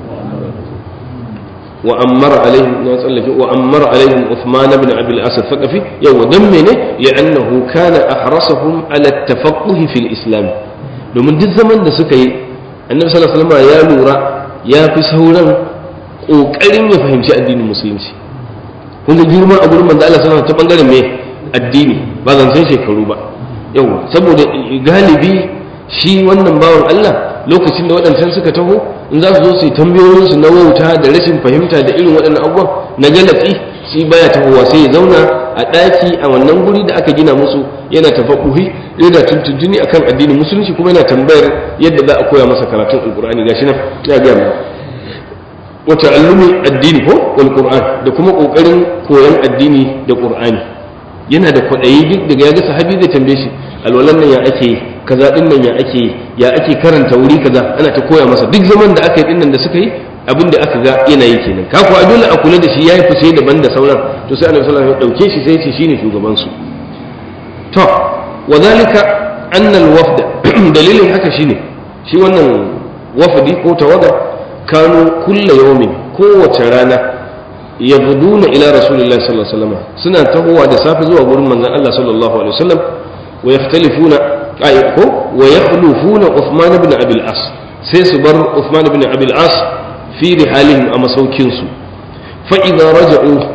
wa ammara alaihim na tsallake wa ammara alaihim Uthman ibn Abi al-Asad thaqafi yawa dan mene li'annahu kana ahrasahum ala at-tafaqquh fi al-islam domin duk zaman da suka yi annabi sallallahu alaihi wasallam ya lura ya fi sauran kokarin ya fahimci addinin musulunci kun ga girma a gurin manzo Allah sallallahu alaihi wasallam ta bangaren me addini ba zancen shekaru ba yawa saboda galibi shi wannan bawan Allah lokacin da waɗancan suka taho in za su zo su yi tambayoyinsu na wauta da rashin fahimta da irin waɗannan abubuwan na galatsi shi baya tahowa sai ya zauna a ɗaki a wannan guri da aka gina musu yana tafaƙuhi yana tuntuntuni akan addinin musulunci kuma yana tambayar yadda za a koya masa karatun alƙur'ani gashi nan ya gaya mu wata allumi addini ko wal qur'an da kuma ƙoƙarin koyon addini da ƙur'ani yana da kwaɗayi duk daga ya ga sahabi zai tambaye shi alwalan nan ya ake yi kaza din nan ya ake ya ake karanta wuri kaza ana ta koya masa duk zaman da aka yi dinnan da suka yi abin da aka ga yana yi kenan ka kuwa dole a kula da shi yayi fice daban da sauran to sai annabi sallallahu alaihi wasallam ya dauke shi sai ya ce shine shugaban su to wa zalika anna al-wafd dalilin haka shine shi wannan wafdi ko tawaga kanu kullu yawmin kowace rana yabduna ila rasulillahi sallallahu alaihi wasallam suna tahowa da safe zuwa gurin manzon Allah sallallahu alaihi wasallam wa yakhtalifuna ay ko wa yakhlufuna Uthman ibn Abi al-As sai su bar Uthman ibn Abi al-As fi rihalihim a masaukin su fa idza raja'u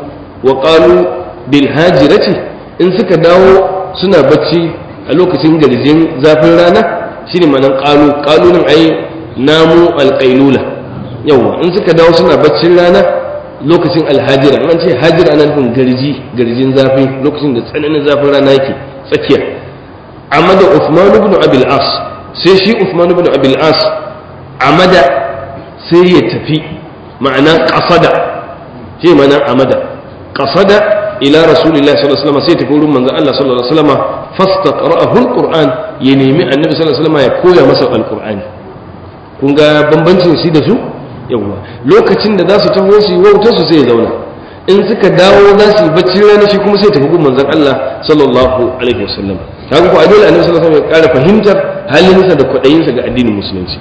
wa qalu bil hajirati in suka dawo suna bacci a lokacin garjin zafin rana shine manan qalu qalu nan ai namu alqailula yawa in suka dawo suna baccin rana lokacin alhajira an ce hajira ana nufin garji garjin zafi lokacin da tsananin zafin rana yake tsakiya amada Uthman ibn Abil As sai shi Uthman ibn Abil As amada sai ya tafi ma'ana qasada shi ma'ana amada qasada ila rasulillahi sallallahu alaihi wasallam sai tafi wurin manzon Allah sallallahu alaihi wasallam fastaqra'ahu alquran ya nemi annabi sallallahu alaihi wasallam ya koya masa alqur'ani kun ga bambancin shi da su yawa lokacin da za su taho su yi wautar su sai ya zauna in suka dawo za su yi bacci rana shi kuma sai tafi gun manzon Allah sallallahu alaihi wasallam kaga ko adole annabi sallallahu alaihi wasallam ya ƙara fahimtar halinsa da kwaɗayinsa ga addinin musulunci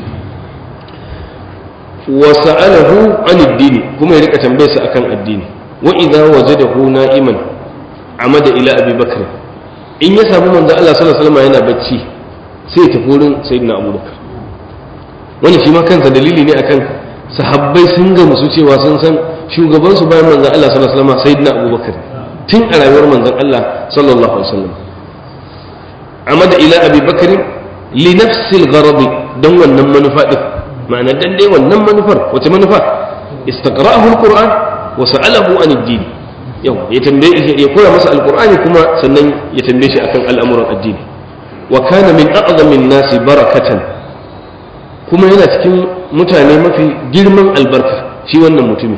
wa sa'alahu an addini kuma ya rika tambayarsa akan addini wa idza wajadahu na'iman amada ila abi bakr in ya samu manzon Allah sallallahu alaihi wasallam yana bacci sai ya tafi wurin sayyidina abubakar wani shi ma kansa dalili ne akan sahabbai sun ga musu cewa sun san shugabansu bayan manzon Allah sallallahu alaihi wasallam sayyidina abubakar tun a rayuwar manzon Allah sallallahu alaihi wasallam amada ila abi bakr li nafsi al-gharad dan wannan manufa din ma'ana dan dai wannan manufar wace manufa istaqra'ahu al-qur'an wa sa'alahu an ad-din yau ya tambaye ya koya masa al-qur'ani kuma sannan ya tambaye shi akan al'amuran addini wa kana min a'zamin nasi barakatan kuma yana cikin mutane mafi girman albarka shi wannan mutumin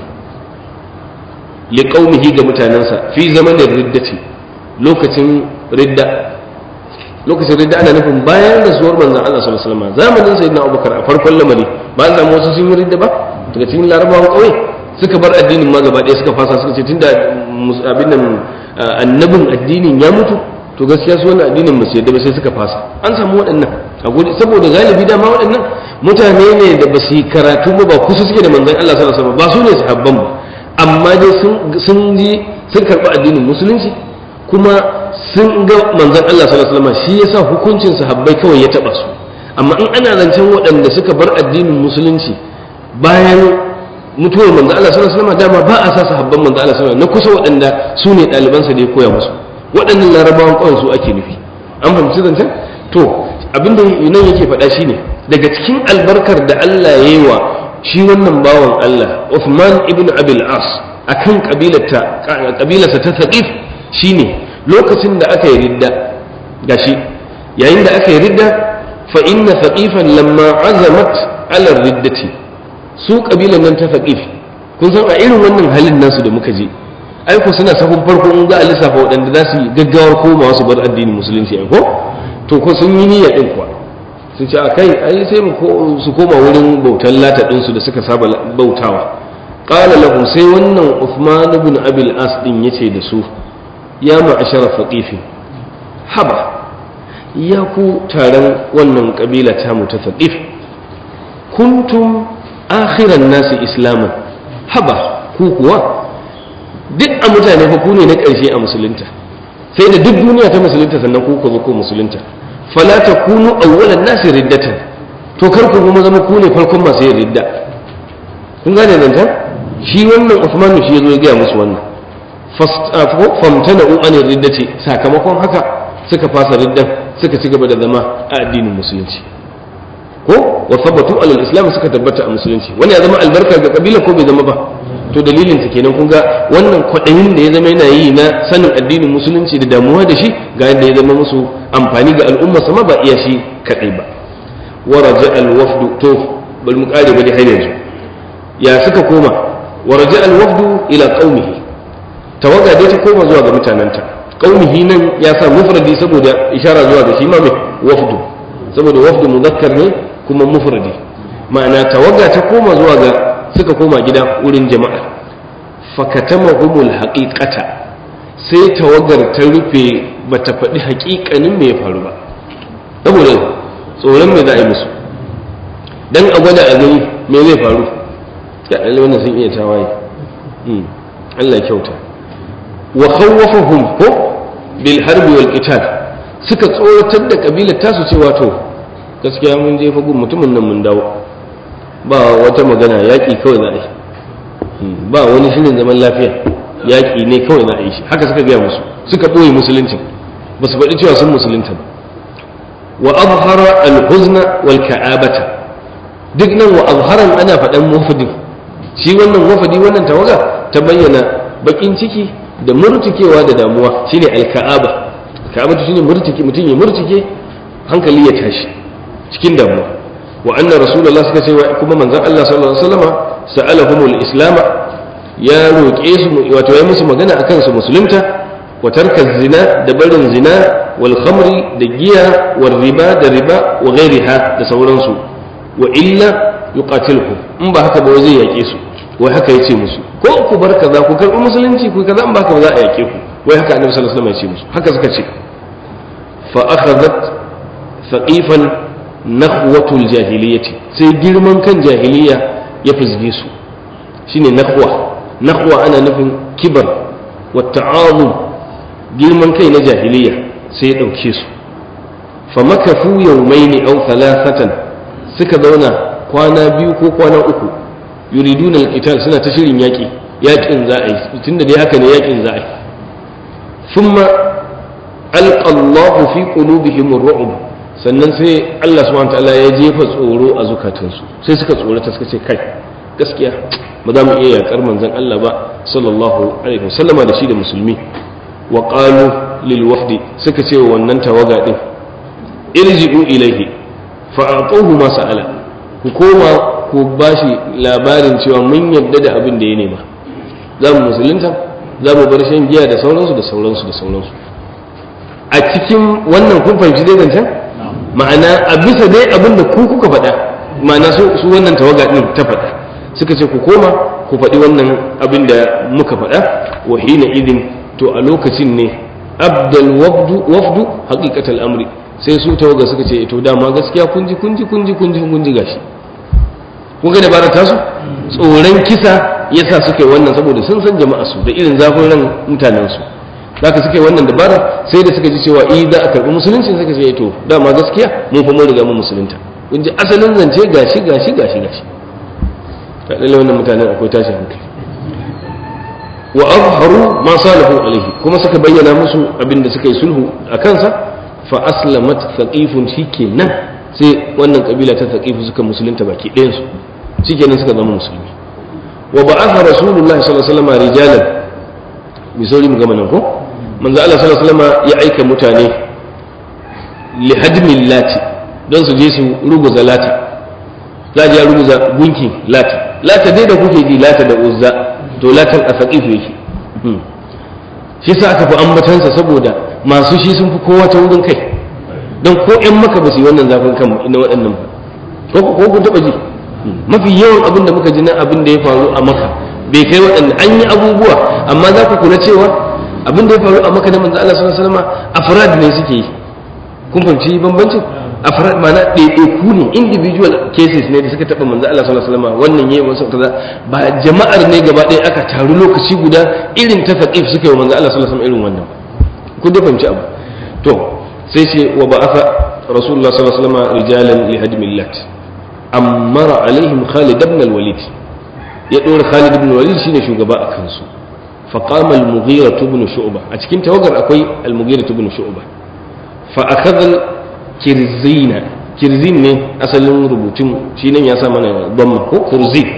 liƙaumihi ga mutanensa fi zamanin riddati lokacin ridda lokacin ridda ana nufin bayan rasuwar manzon Allah sallallahu alaihi wasallam zamanin sayyidina Abubakar a farkon lamari ba an samu wasu sun yi ridda ba daga cikin larabawan ƙauye suka bar addinin ma gaba ɗaya suka fasa suka ce tunda abin nan annabin addinin ya mutu to gaskiya su wannan addinin ba su yadda ba sai suka fasa an samu waɗannan a gode saboda galibi dama waɗannan mutane ne da ba su yi karatu ba ba kusa suke da manzon Allah sallallahu alaihi wasallam ba su ne sahabban ba amma dai sun ji sun karɓi addinin musulunci kuma sun ga manzon Allah sallallahu alaihi wasallam shi yasa hukuncin sahabbai kawai ya taba su amma in ana zancen waɗanda suka bar addinin musulunci bayan mutuwar manzon Allah sallallahu alaihi wasallam dama ba a sa sahabban manzon Allah sallallahu alaihi wasallam na kusa waɗanda su ne ɗalibansa da ya koya musu waɗannan larabawan kawai su ake nufi an fahimci zancen to abinda nan yake faɗa shine daga cikin albarkar da Allah ya yi wa shi wannan bawan Allah Uthman ibn Abil As akan kabilarta kabilarsa ta Thaqif shine lokacin da aka yi ridda gashi yayin da aka yi ridda fa inna Thaqifan lamma azamat ala riddati su kabilan nan ta Thaqif kun san a irin wannan halin nasu da muka je ai ko suna safin farko in za a lissafa waɗanda za su yi gaggawar komawa su bar addinin musulunci ai ko to ko sun yi niyya din kuwa sun ce a kai ai sai su koma wurin bautan lata ɗinsu da suka saba bautawa ƙala lahu sai wannan Uthman ibn Abil As din yace da su ya ma'ashara faqifin haba ya ku taron wannan kabila ta mu ta faqif kuntum akhiran nasi islaman haba ku kuwa duk a mutane fa ku ne na ƙarshe a musulunta sai da duk duniya ta musulunta sannan ku ku zo ku musulunta fala takunu awwalan nasi riddatan to kar ku kuma zama ku ne farkon masu yin ridda kun gane nan ta shi wannan Uthman shi yazo ya gaya musu wannan famtana u an riddati sakamakon haka suka fasa riddan suka ci gaba da zama a addinin musulunci ko wa sabatu alal islam suka tabbata a musulunci wani ya zama albarka ga kabila ko bai zama ba to dalilin ta kenan kun ga wannan kwaɗayin da ya zama yana yi na sanin addinin musulunci da damuwa da shi ga yadda ya zama musu amfani ga al'umma sama ba iya shi kaɗai ba wa raja al wafdu to bari mu kare bari har yanzu ya suka koma wa raja al wafdu ila qaumihi tawaga dai ta koma zuwa ga mutananta qaumihi nan ya sa mufradi saboda ishara zuwa ga shi ma mai wafdu saboda wafdu muzakkar ne kuma mufradi ma'ana tawaga ta koma zuwa ga suka koma gida wurin jama'a fakatamahumul haqiqata sai tawagar ta rufe bata faɗi haƙiƙanin me ya faru ba saboda tsoron me za a yi musu dan a gwada a gani me zai faru ya ɗalli wannan sun iya tawaye Allah kyauta wa khawwafahum ko bil harbi wal qital suka tsoratar da kabilar tasu cewa to gaskiya mun je fagun mutumin nan mun dawo ba wata magana yaƙi kawai za a yi ba wani shirin zaman lafiya yaƙi ne kawai za a yi shi haka suka gaya musu suka ɓoye musuluncin ba su faɗi cewa sun musulunta ba wa azhara al-huzna wal ka'abata duk nan wa azharan ana faɗan wafadin shi wannan wafadi wannan tawaga ta bayyana bakin ciki da murtikewa da damuwa shine al-ka'aba ka'abatu shine murtike mutum ya murtike hankali ya tashi cikin damuwa wa anna rasulullah suka ce kuma manzon Allah sallallahu alaihi wasallam sa'alahumul islama ya roƙe su wato ya musu magana akan su musulunta wa tarka zina da barin zina wal khamri da giya wal riba da riba wa ghairiha da sauransu wa illa yuqatiluhum in ba haka ba zai yake su wai haka yace musu ko ku bar kaza ku karbi musulunci ku kaza in ba haka ba za a yake ku wai haka annabi sallallahu alaihi wasallam ya ce musu haka suka ce fa akhadhat thaqifan nakhwatul jahiliyyati sai girman kan jahiliya ya fizge su shine nakhwa nakhwa ana nufin kibar wa ta'azum girman kai na jahiliya sai ya dauke su fa makafu yawmaini aw thalathatan suka zauna kwana biyu ko kwana uku yuriduna al-qital suna ta shirin yaki yakin za a yi tunda dai haka ne yakin za a yi thumma alqa Allahu fi qulubihim ar-ru'b sannan sai Allah subhanahu ta'ala ya jefa tsoro a zukatansu sai suka tsorata suka ce kai gaskiya ba za mu iya yakar manzon Allah ba sallallahu alaihi wasallama da shi da musulmi wa qalu lil wafdi suka ce wa wannan tawaga din irji'u ilaihi fa atuhu ma sa'ala ku koma ku bashi labarin cewa mun yadda da abin da ya nema za mu musulunta za mu bar shan giya da sauransu da sauransu da sauransu a cikin wannan kun fahimci dai zancen ma'ana a bisa dai abin da ku kuka faɗa ma'ana su wannan tawaga ɗin ta faɗa suka ce ku koma ku faɗi wannan abin da muka faɗa wa hina idin to a lokacin ne abdal wafdu haqiqatal amri sai su tawaga suka ce to dama gaskiya kun ji kun ji kun ji kun ji kun ji gashi kun ga dabarar tasu tsoron kisa yasa suka yi wannan saboda sun san jama'a su da irin zafin ran mutanen su zaka suka yi wannan dabara sai da suka ji cewa eh za a karɓi musulunci suka ce to dama gaskiya mun fa mun riga mun musulunta kun ji asalin zance gashi gashi gashi gashi ta lalle wannan mutanen akwai tashi hankali wa azharu ma salahu alaihi kuma suka bayyana musu abin da suka yi sulhu a kansa fa aslamat thaqifun shikenan sai wannan kabila ta thaqifu suka musulunta baki ɗayan su shikenan suka zama musulmi wa ba'atha rasulullahi sallallahu alaihi wasallam rijalan bi sauri mu gama nan ko manzo Allah sallallahu alaihi wasallam ya aika mutane li hadmin lati don su je su ruguza lata za a je ruguza gunkin lata lata dai da kuke ji lata da uzza to latan a saqifu yake shi sa aka fi ambatansa saboda masu shi sun fi kowa ta wurin kai don ko ƴan maka ba su yi wannan zafin kan na waɗannan ba ko kun taɓa ji mafi yawan abin da muka ji na abin da ya faru a maka bai kai waɗanda an yi abubuwa amma za ku kula cewa abin da ya faru a maka na manzo Allah sallallahu alaihi wasallam afrad ne suke yi kun fahimci bambancin afrad ma'ana ɗaiɗaiku ne individual cases ne da suka taɓa manzo Allah sallallahu alaihi wasallam wannan yayi wasu kaza ba jama'ar ne gaba ɗaya aka taru lokaci guda irin ta faqif suka yi wa manzo Allah sallallahu alaihi wasallam irin wannan kun da fahimci abu to sai ce wa ba'atha rasulullah sallallahu alaihi wasallam rijalan li hadmillat amara alaihim khalid ibn al-walid ya dora khalid ibn al-walid shine shugaba a kansu فقام المغيرة بن شعبة أتكين توقر أكوي المغيرة بن شعبة فأخذ الكرزين كرزين ne asalin rubutun shi nan ya sa mana bamma ko kurzi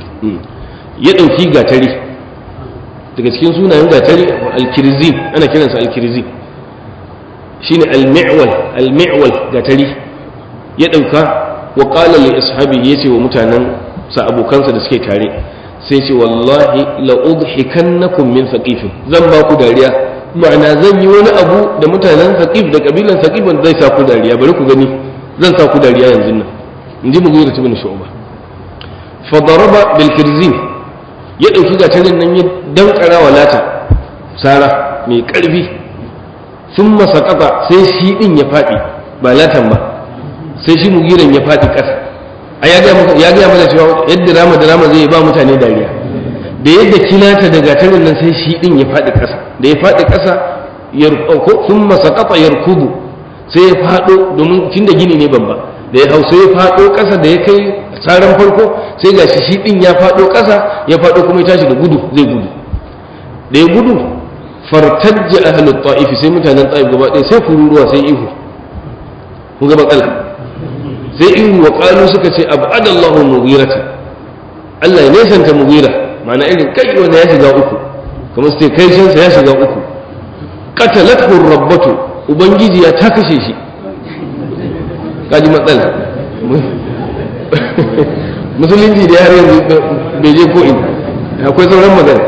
ya ɗauki gatari daga cikin sunayen gatari alkirzin ana kiransa alkirzin shine almi'wal almi'wal gatari ya ɗauka wa qala li ashabi yace wa mutanen sa abokansa da suke tare sai ce wallahi la'udhikannakum min thaqifin zan ba ku dariya ma'ana zan yi wani abu da mutanen thaqif da kabilan thaqif zai sa ku dariya bari ku gani zan sa ku dariya yanzu nan in ji mughira ibn shu'ba fa daraba bil kirzin ya dauki gatarin nan ya dankara wa lata sara mai karfi thumma saqata sai shi din ya fadi ba latan ba sai shi mugiran ya fadi kasa a ya gaya mana cewa yadda rama da rama zai ba mutane dariya da yadda kilata da gatarin nan sai shi din ya faɗi ƙasa da ya faɗi ƙasa sun masakata yarkubu sai ya faɗo domin tun da gini ne babba da ya hau sai ya faɗo ƙasa da ya kai tsarin farko sai ga shi din ya faɗo ƙasa ya faɗo kuma ya tashi da gudu zai gudu da ya gudu fartajja ahlut ta'if sai mutanen ta'if gaba ɗaya sai kururuwa sai ihu kun ga matsala sai ihu wa qalu suka ce abadallahu mughirata Allah ya nesanta mughira ma'ana irin kai wanda ya shiga uku kamar su ce kai shansa ya shiga uku qatalathu rabbatu ubangiji ya ta kashe shi kaji matsala musulunci da har yanzu bai je ko ina akwai sauran magana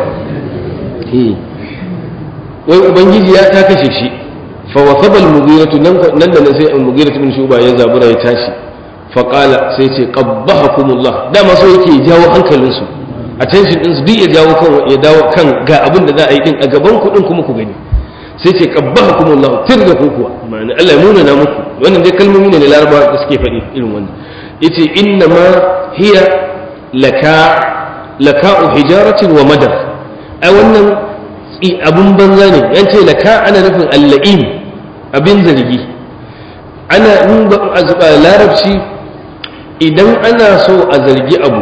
wai ubangiji ya ta kashe shi fa wasabal mughiratu nan nan da sai al mughiratu bin shuba ya zabura ya tashi fa qala sai ce qabbahakumullah dama so yake jawo hankalin su attention din su duk ya jawo kan ya dawo kan ga abin da za a yi din a gaban ku din kuma ku gani sai ce qabbahakumullah tir da ku kuwa ma'ana Allah ya nuna na muku wannan dai kalmomi ne na larabawa da suke faɗi irin wannan yace inna ma hiya laka laka'u hijaratin wa madar ai wannan abun banza ne yan ce laka ana nufin alla'im abin zargi ana in ba a larabci idan ana so a zargi abu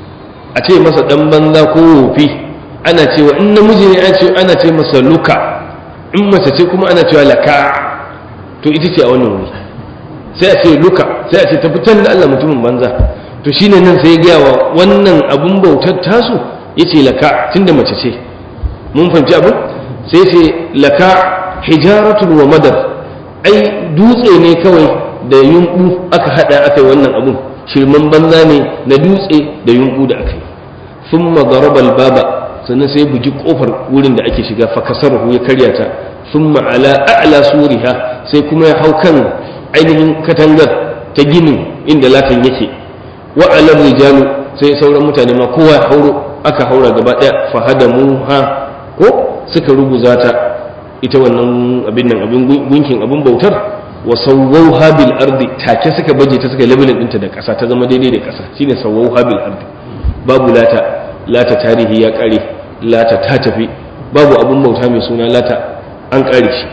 a ce masa dan banza ko wofi ana cewa in namiji ne ana ce masa luka in mace ce kuma ana cewa laka to ita ce a wannan wuri sai a ce luka sai a ce tafi can da Allah mutumin banza to shine nan sai ya gaya wa wannan abun bautar tasu yace laka tunda mace ce mun fahimci abin sai ce laka hijaratun wa madar ai dutse ne kawai da yunku aka hada aka yi wannan abun shirman banza ne na dutse da yunku da aka yi sun magarabal baba sannan sai bugi kofar wurin da ake shiga fakasarhu ya karya ta sun ma'ala a'la suriha sai kuma ya hau kan ainihin katangar ta ginin inda latin yake wa'alar rijalu sai sauran mutane ma kowa ya hauro aka haura gaba daya fahadamu ha ko suka ruguza ta ita wannan abin nan abin gunkin abin bautar wa sawwauha bil ardi take suka baje ta suka labelin dinta da ƙasa ta zama daidai da ƙasa shine sawwauha bil ardi babu lata lata tarihi ya kare lata ta tafi babu abin bauta mai suna lata an kare shi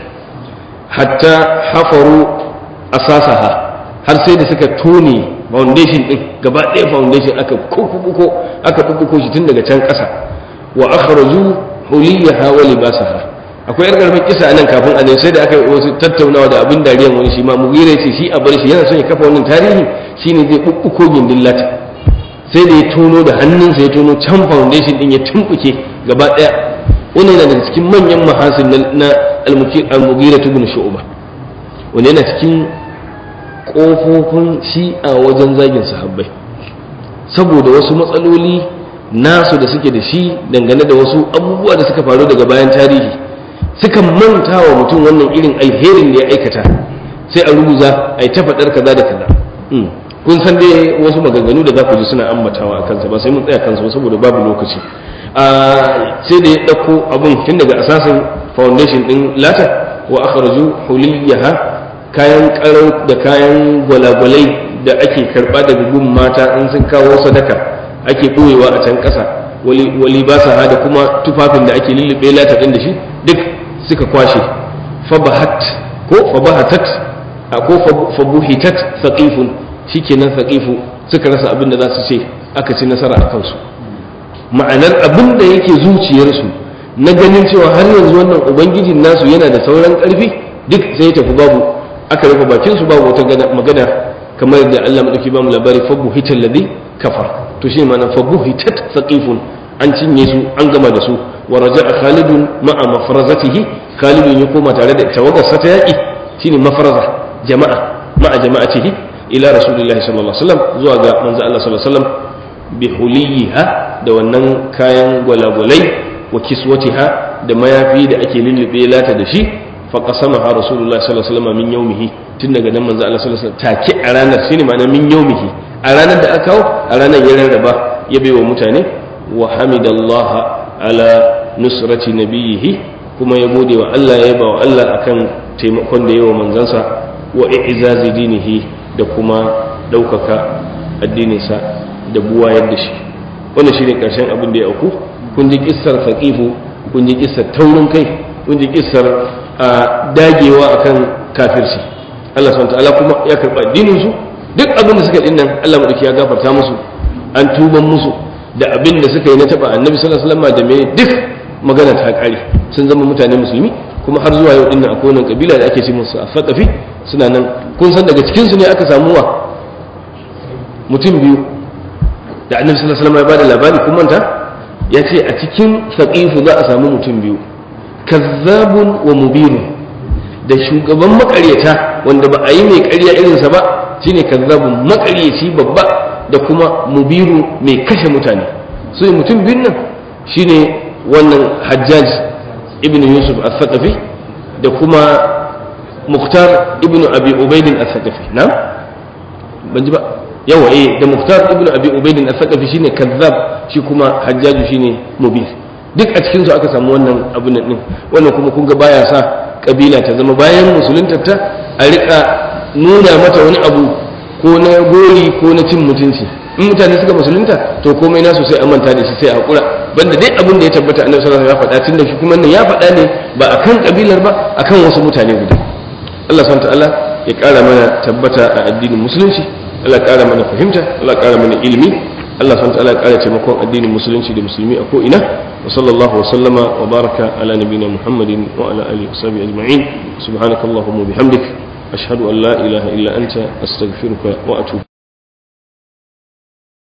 hatta hafaru asasaha har sai da suka tone foundation din gaba ɗaya foundation aka kukuko aka kukuko shi tun daga can ƙasa wa akhraju huliyaha wa libasaha akwai yar karfin kisa nan kafin a sai da aka wasu tattaunawa da abin dariyan wani shi ma mugira ce shi a bar shi yana son ya kafa wannan tarihi shine zai bubbuko gindin lata sai da ya tono da hannunsa ya tono can foundation din ya tumbuke gaba daya wannan yana daga cikin manyan mahasin na al-mugira ibn shu'ba wanda yana cikin kofofin shi'a wajen zagin sahabbai saboda wasu matsaloli nasu da suke da shi dangane da wasu abubuwa da suka faru daga bayan tarihi suka manta wa mutum wannan irin alherin da ya aikata sai a rubuza a yi ta faɗar kaza da kaza kun san dai wasu maganganu da za ku ji suna ambatawa a kansa ba sai mun tsaya kansa ba saboda babu lokaci sai da ya ɗauko abun tun daga asasin foundation ɗin lata wa akhraju huliyaha kayan karau da kayan gwalagwalai da ake karɓa daga gun mata in sun kawo sadaka ake ɓoyewa a can ƙasa wali ba sa da kuma tufafin da ake lullube lata ɗin da shi duk suka kwashe fabahat ko fabahatat ko fabuhitat saqifun shikenan saqifu suka rasa abin da za su ce aka ci nasara a kansu ma'anar abin da yake zuciyarsu na ganin cewa har yanzu wannan ubangijin nasu yana da sauran ƙarfi duk sai ya tafi babu aka rufe bakin su babu wata magana kamar da Allah madauki ba mu labari fabuhital ladhi kafar to shi ma'ana fabuhitat saqifun an cinye su an gama da su wa raja'a khalidun ma'a mafrazatihi khalidun ya koma tare da tawagarsa ta yaki shine mafraza jama'a ma'a jama'atihi ila rasulillahi sallallahu alaihi wasallam zuwa ga manzo Allah sallallahu alaihi wasallam bi huliha da wannan kayan gwalagwalai wa kiswatiha da mayafi da ake lullube lata da shi fa qasamaha rasulullahi sallallahu alaihi wasallam min yawmihi tun daga nan manzo Allah sallallahu alaihi wasallam take a ranar shine ma'ana min yawmihi a ranar da aka kawo a ranar ya rarraba ya baiwa mutane wa hamidallaha ala nusrati nabiyihi kuma ya gode wa Allah ya yaba wa Allah akan taimakon da yawa manzansa wa i'zazi dinihi da kuma ɗaukaka addininsa da buwa yadda shi wannan shine karshen abin da ya auku kun ji kissar faqifu kun ji kissar taurin kai kun ji kissar dagewa akan kafirci Allah subhanahu ta'ala kuma ya karba addinin su duk abin da suka dinnan Allah madauki ya gafarta musu an tuban musu da abin da suka yi na taba annabi sallallahu alaihi wasallam da me duk magana ta kare sun zama mutane musulmi kuma har zuwa yau dinnan akwai wannan kabila da ake ce musu a faqafi suna nan kun san daga cikin su ne aka samu wa mutum biyu da annabi sallallahu alaihi wasallam ya bada labari kun manta ya ce a cikin saqifu za a samu mutum biyu kazzabun wa mubirun da shugaban makaryata wanda ba a yi mai ƙarya irinsa ba shine kazzabun makaryaci babba da kuma mubiru mai kashe mutane su mutum biyun nan shine wannan hajjaj ibn yusuf al-thaqafi da kuma muktar ibn abi ubaidin al-thaqafi na ban ji ba yawa eh da muktar ibn abi ubaidin al-thaqafi shine kazzab shi kuma hajjaju shine mubir duk a cikin su aka samu wannan abun nan din wannan kuma kun ga baya sa kabila ta zama bayan musulunta ta a rika nuna mata wani abu ko na gori ko na cin mutunci in mutane suka musulunta to komai nasu sai a manta da shi sai a hakura banda dai abin da ya tabbata annabi sallallahu alaihi wasallam ya faɗa tunda shi kuma nan ya faɗa ne ba akan kabilar ba akan wasu mutane guda Allah subhanahu ta'ala ya ƙara mana tabbata a addinin musulunci Allah ya ƙara mana fahimta Allah ya ƙara mana ilimi Allah subhanahu ta'ala ya ƙara taimakon addinin musulunci da musulmi a ko ina wa sallallahu wa sallama wa baraka ala nabiyina Muhammadin wa ala alihi wa sahbihi ajma'in subhanakallahumma wa bihamdik ashhadu an la ilaha illa anta astaghfiruka wa atubu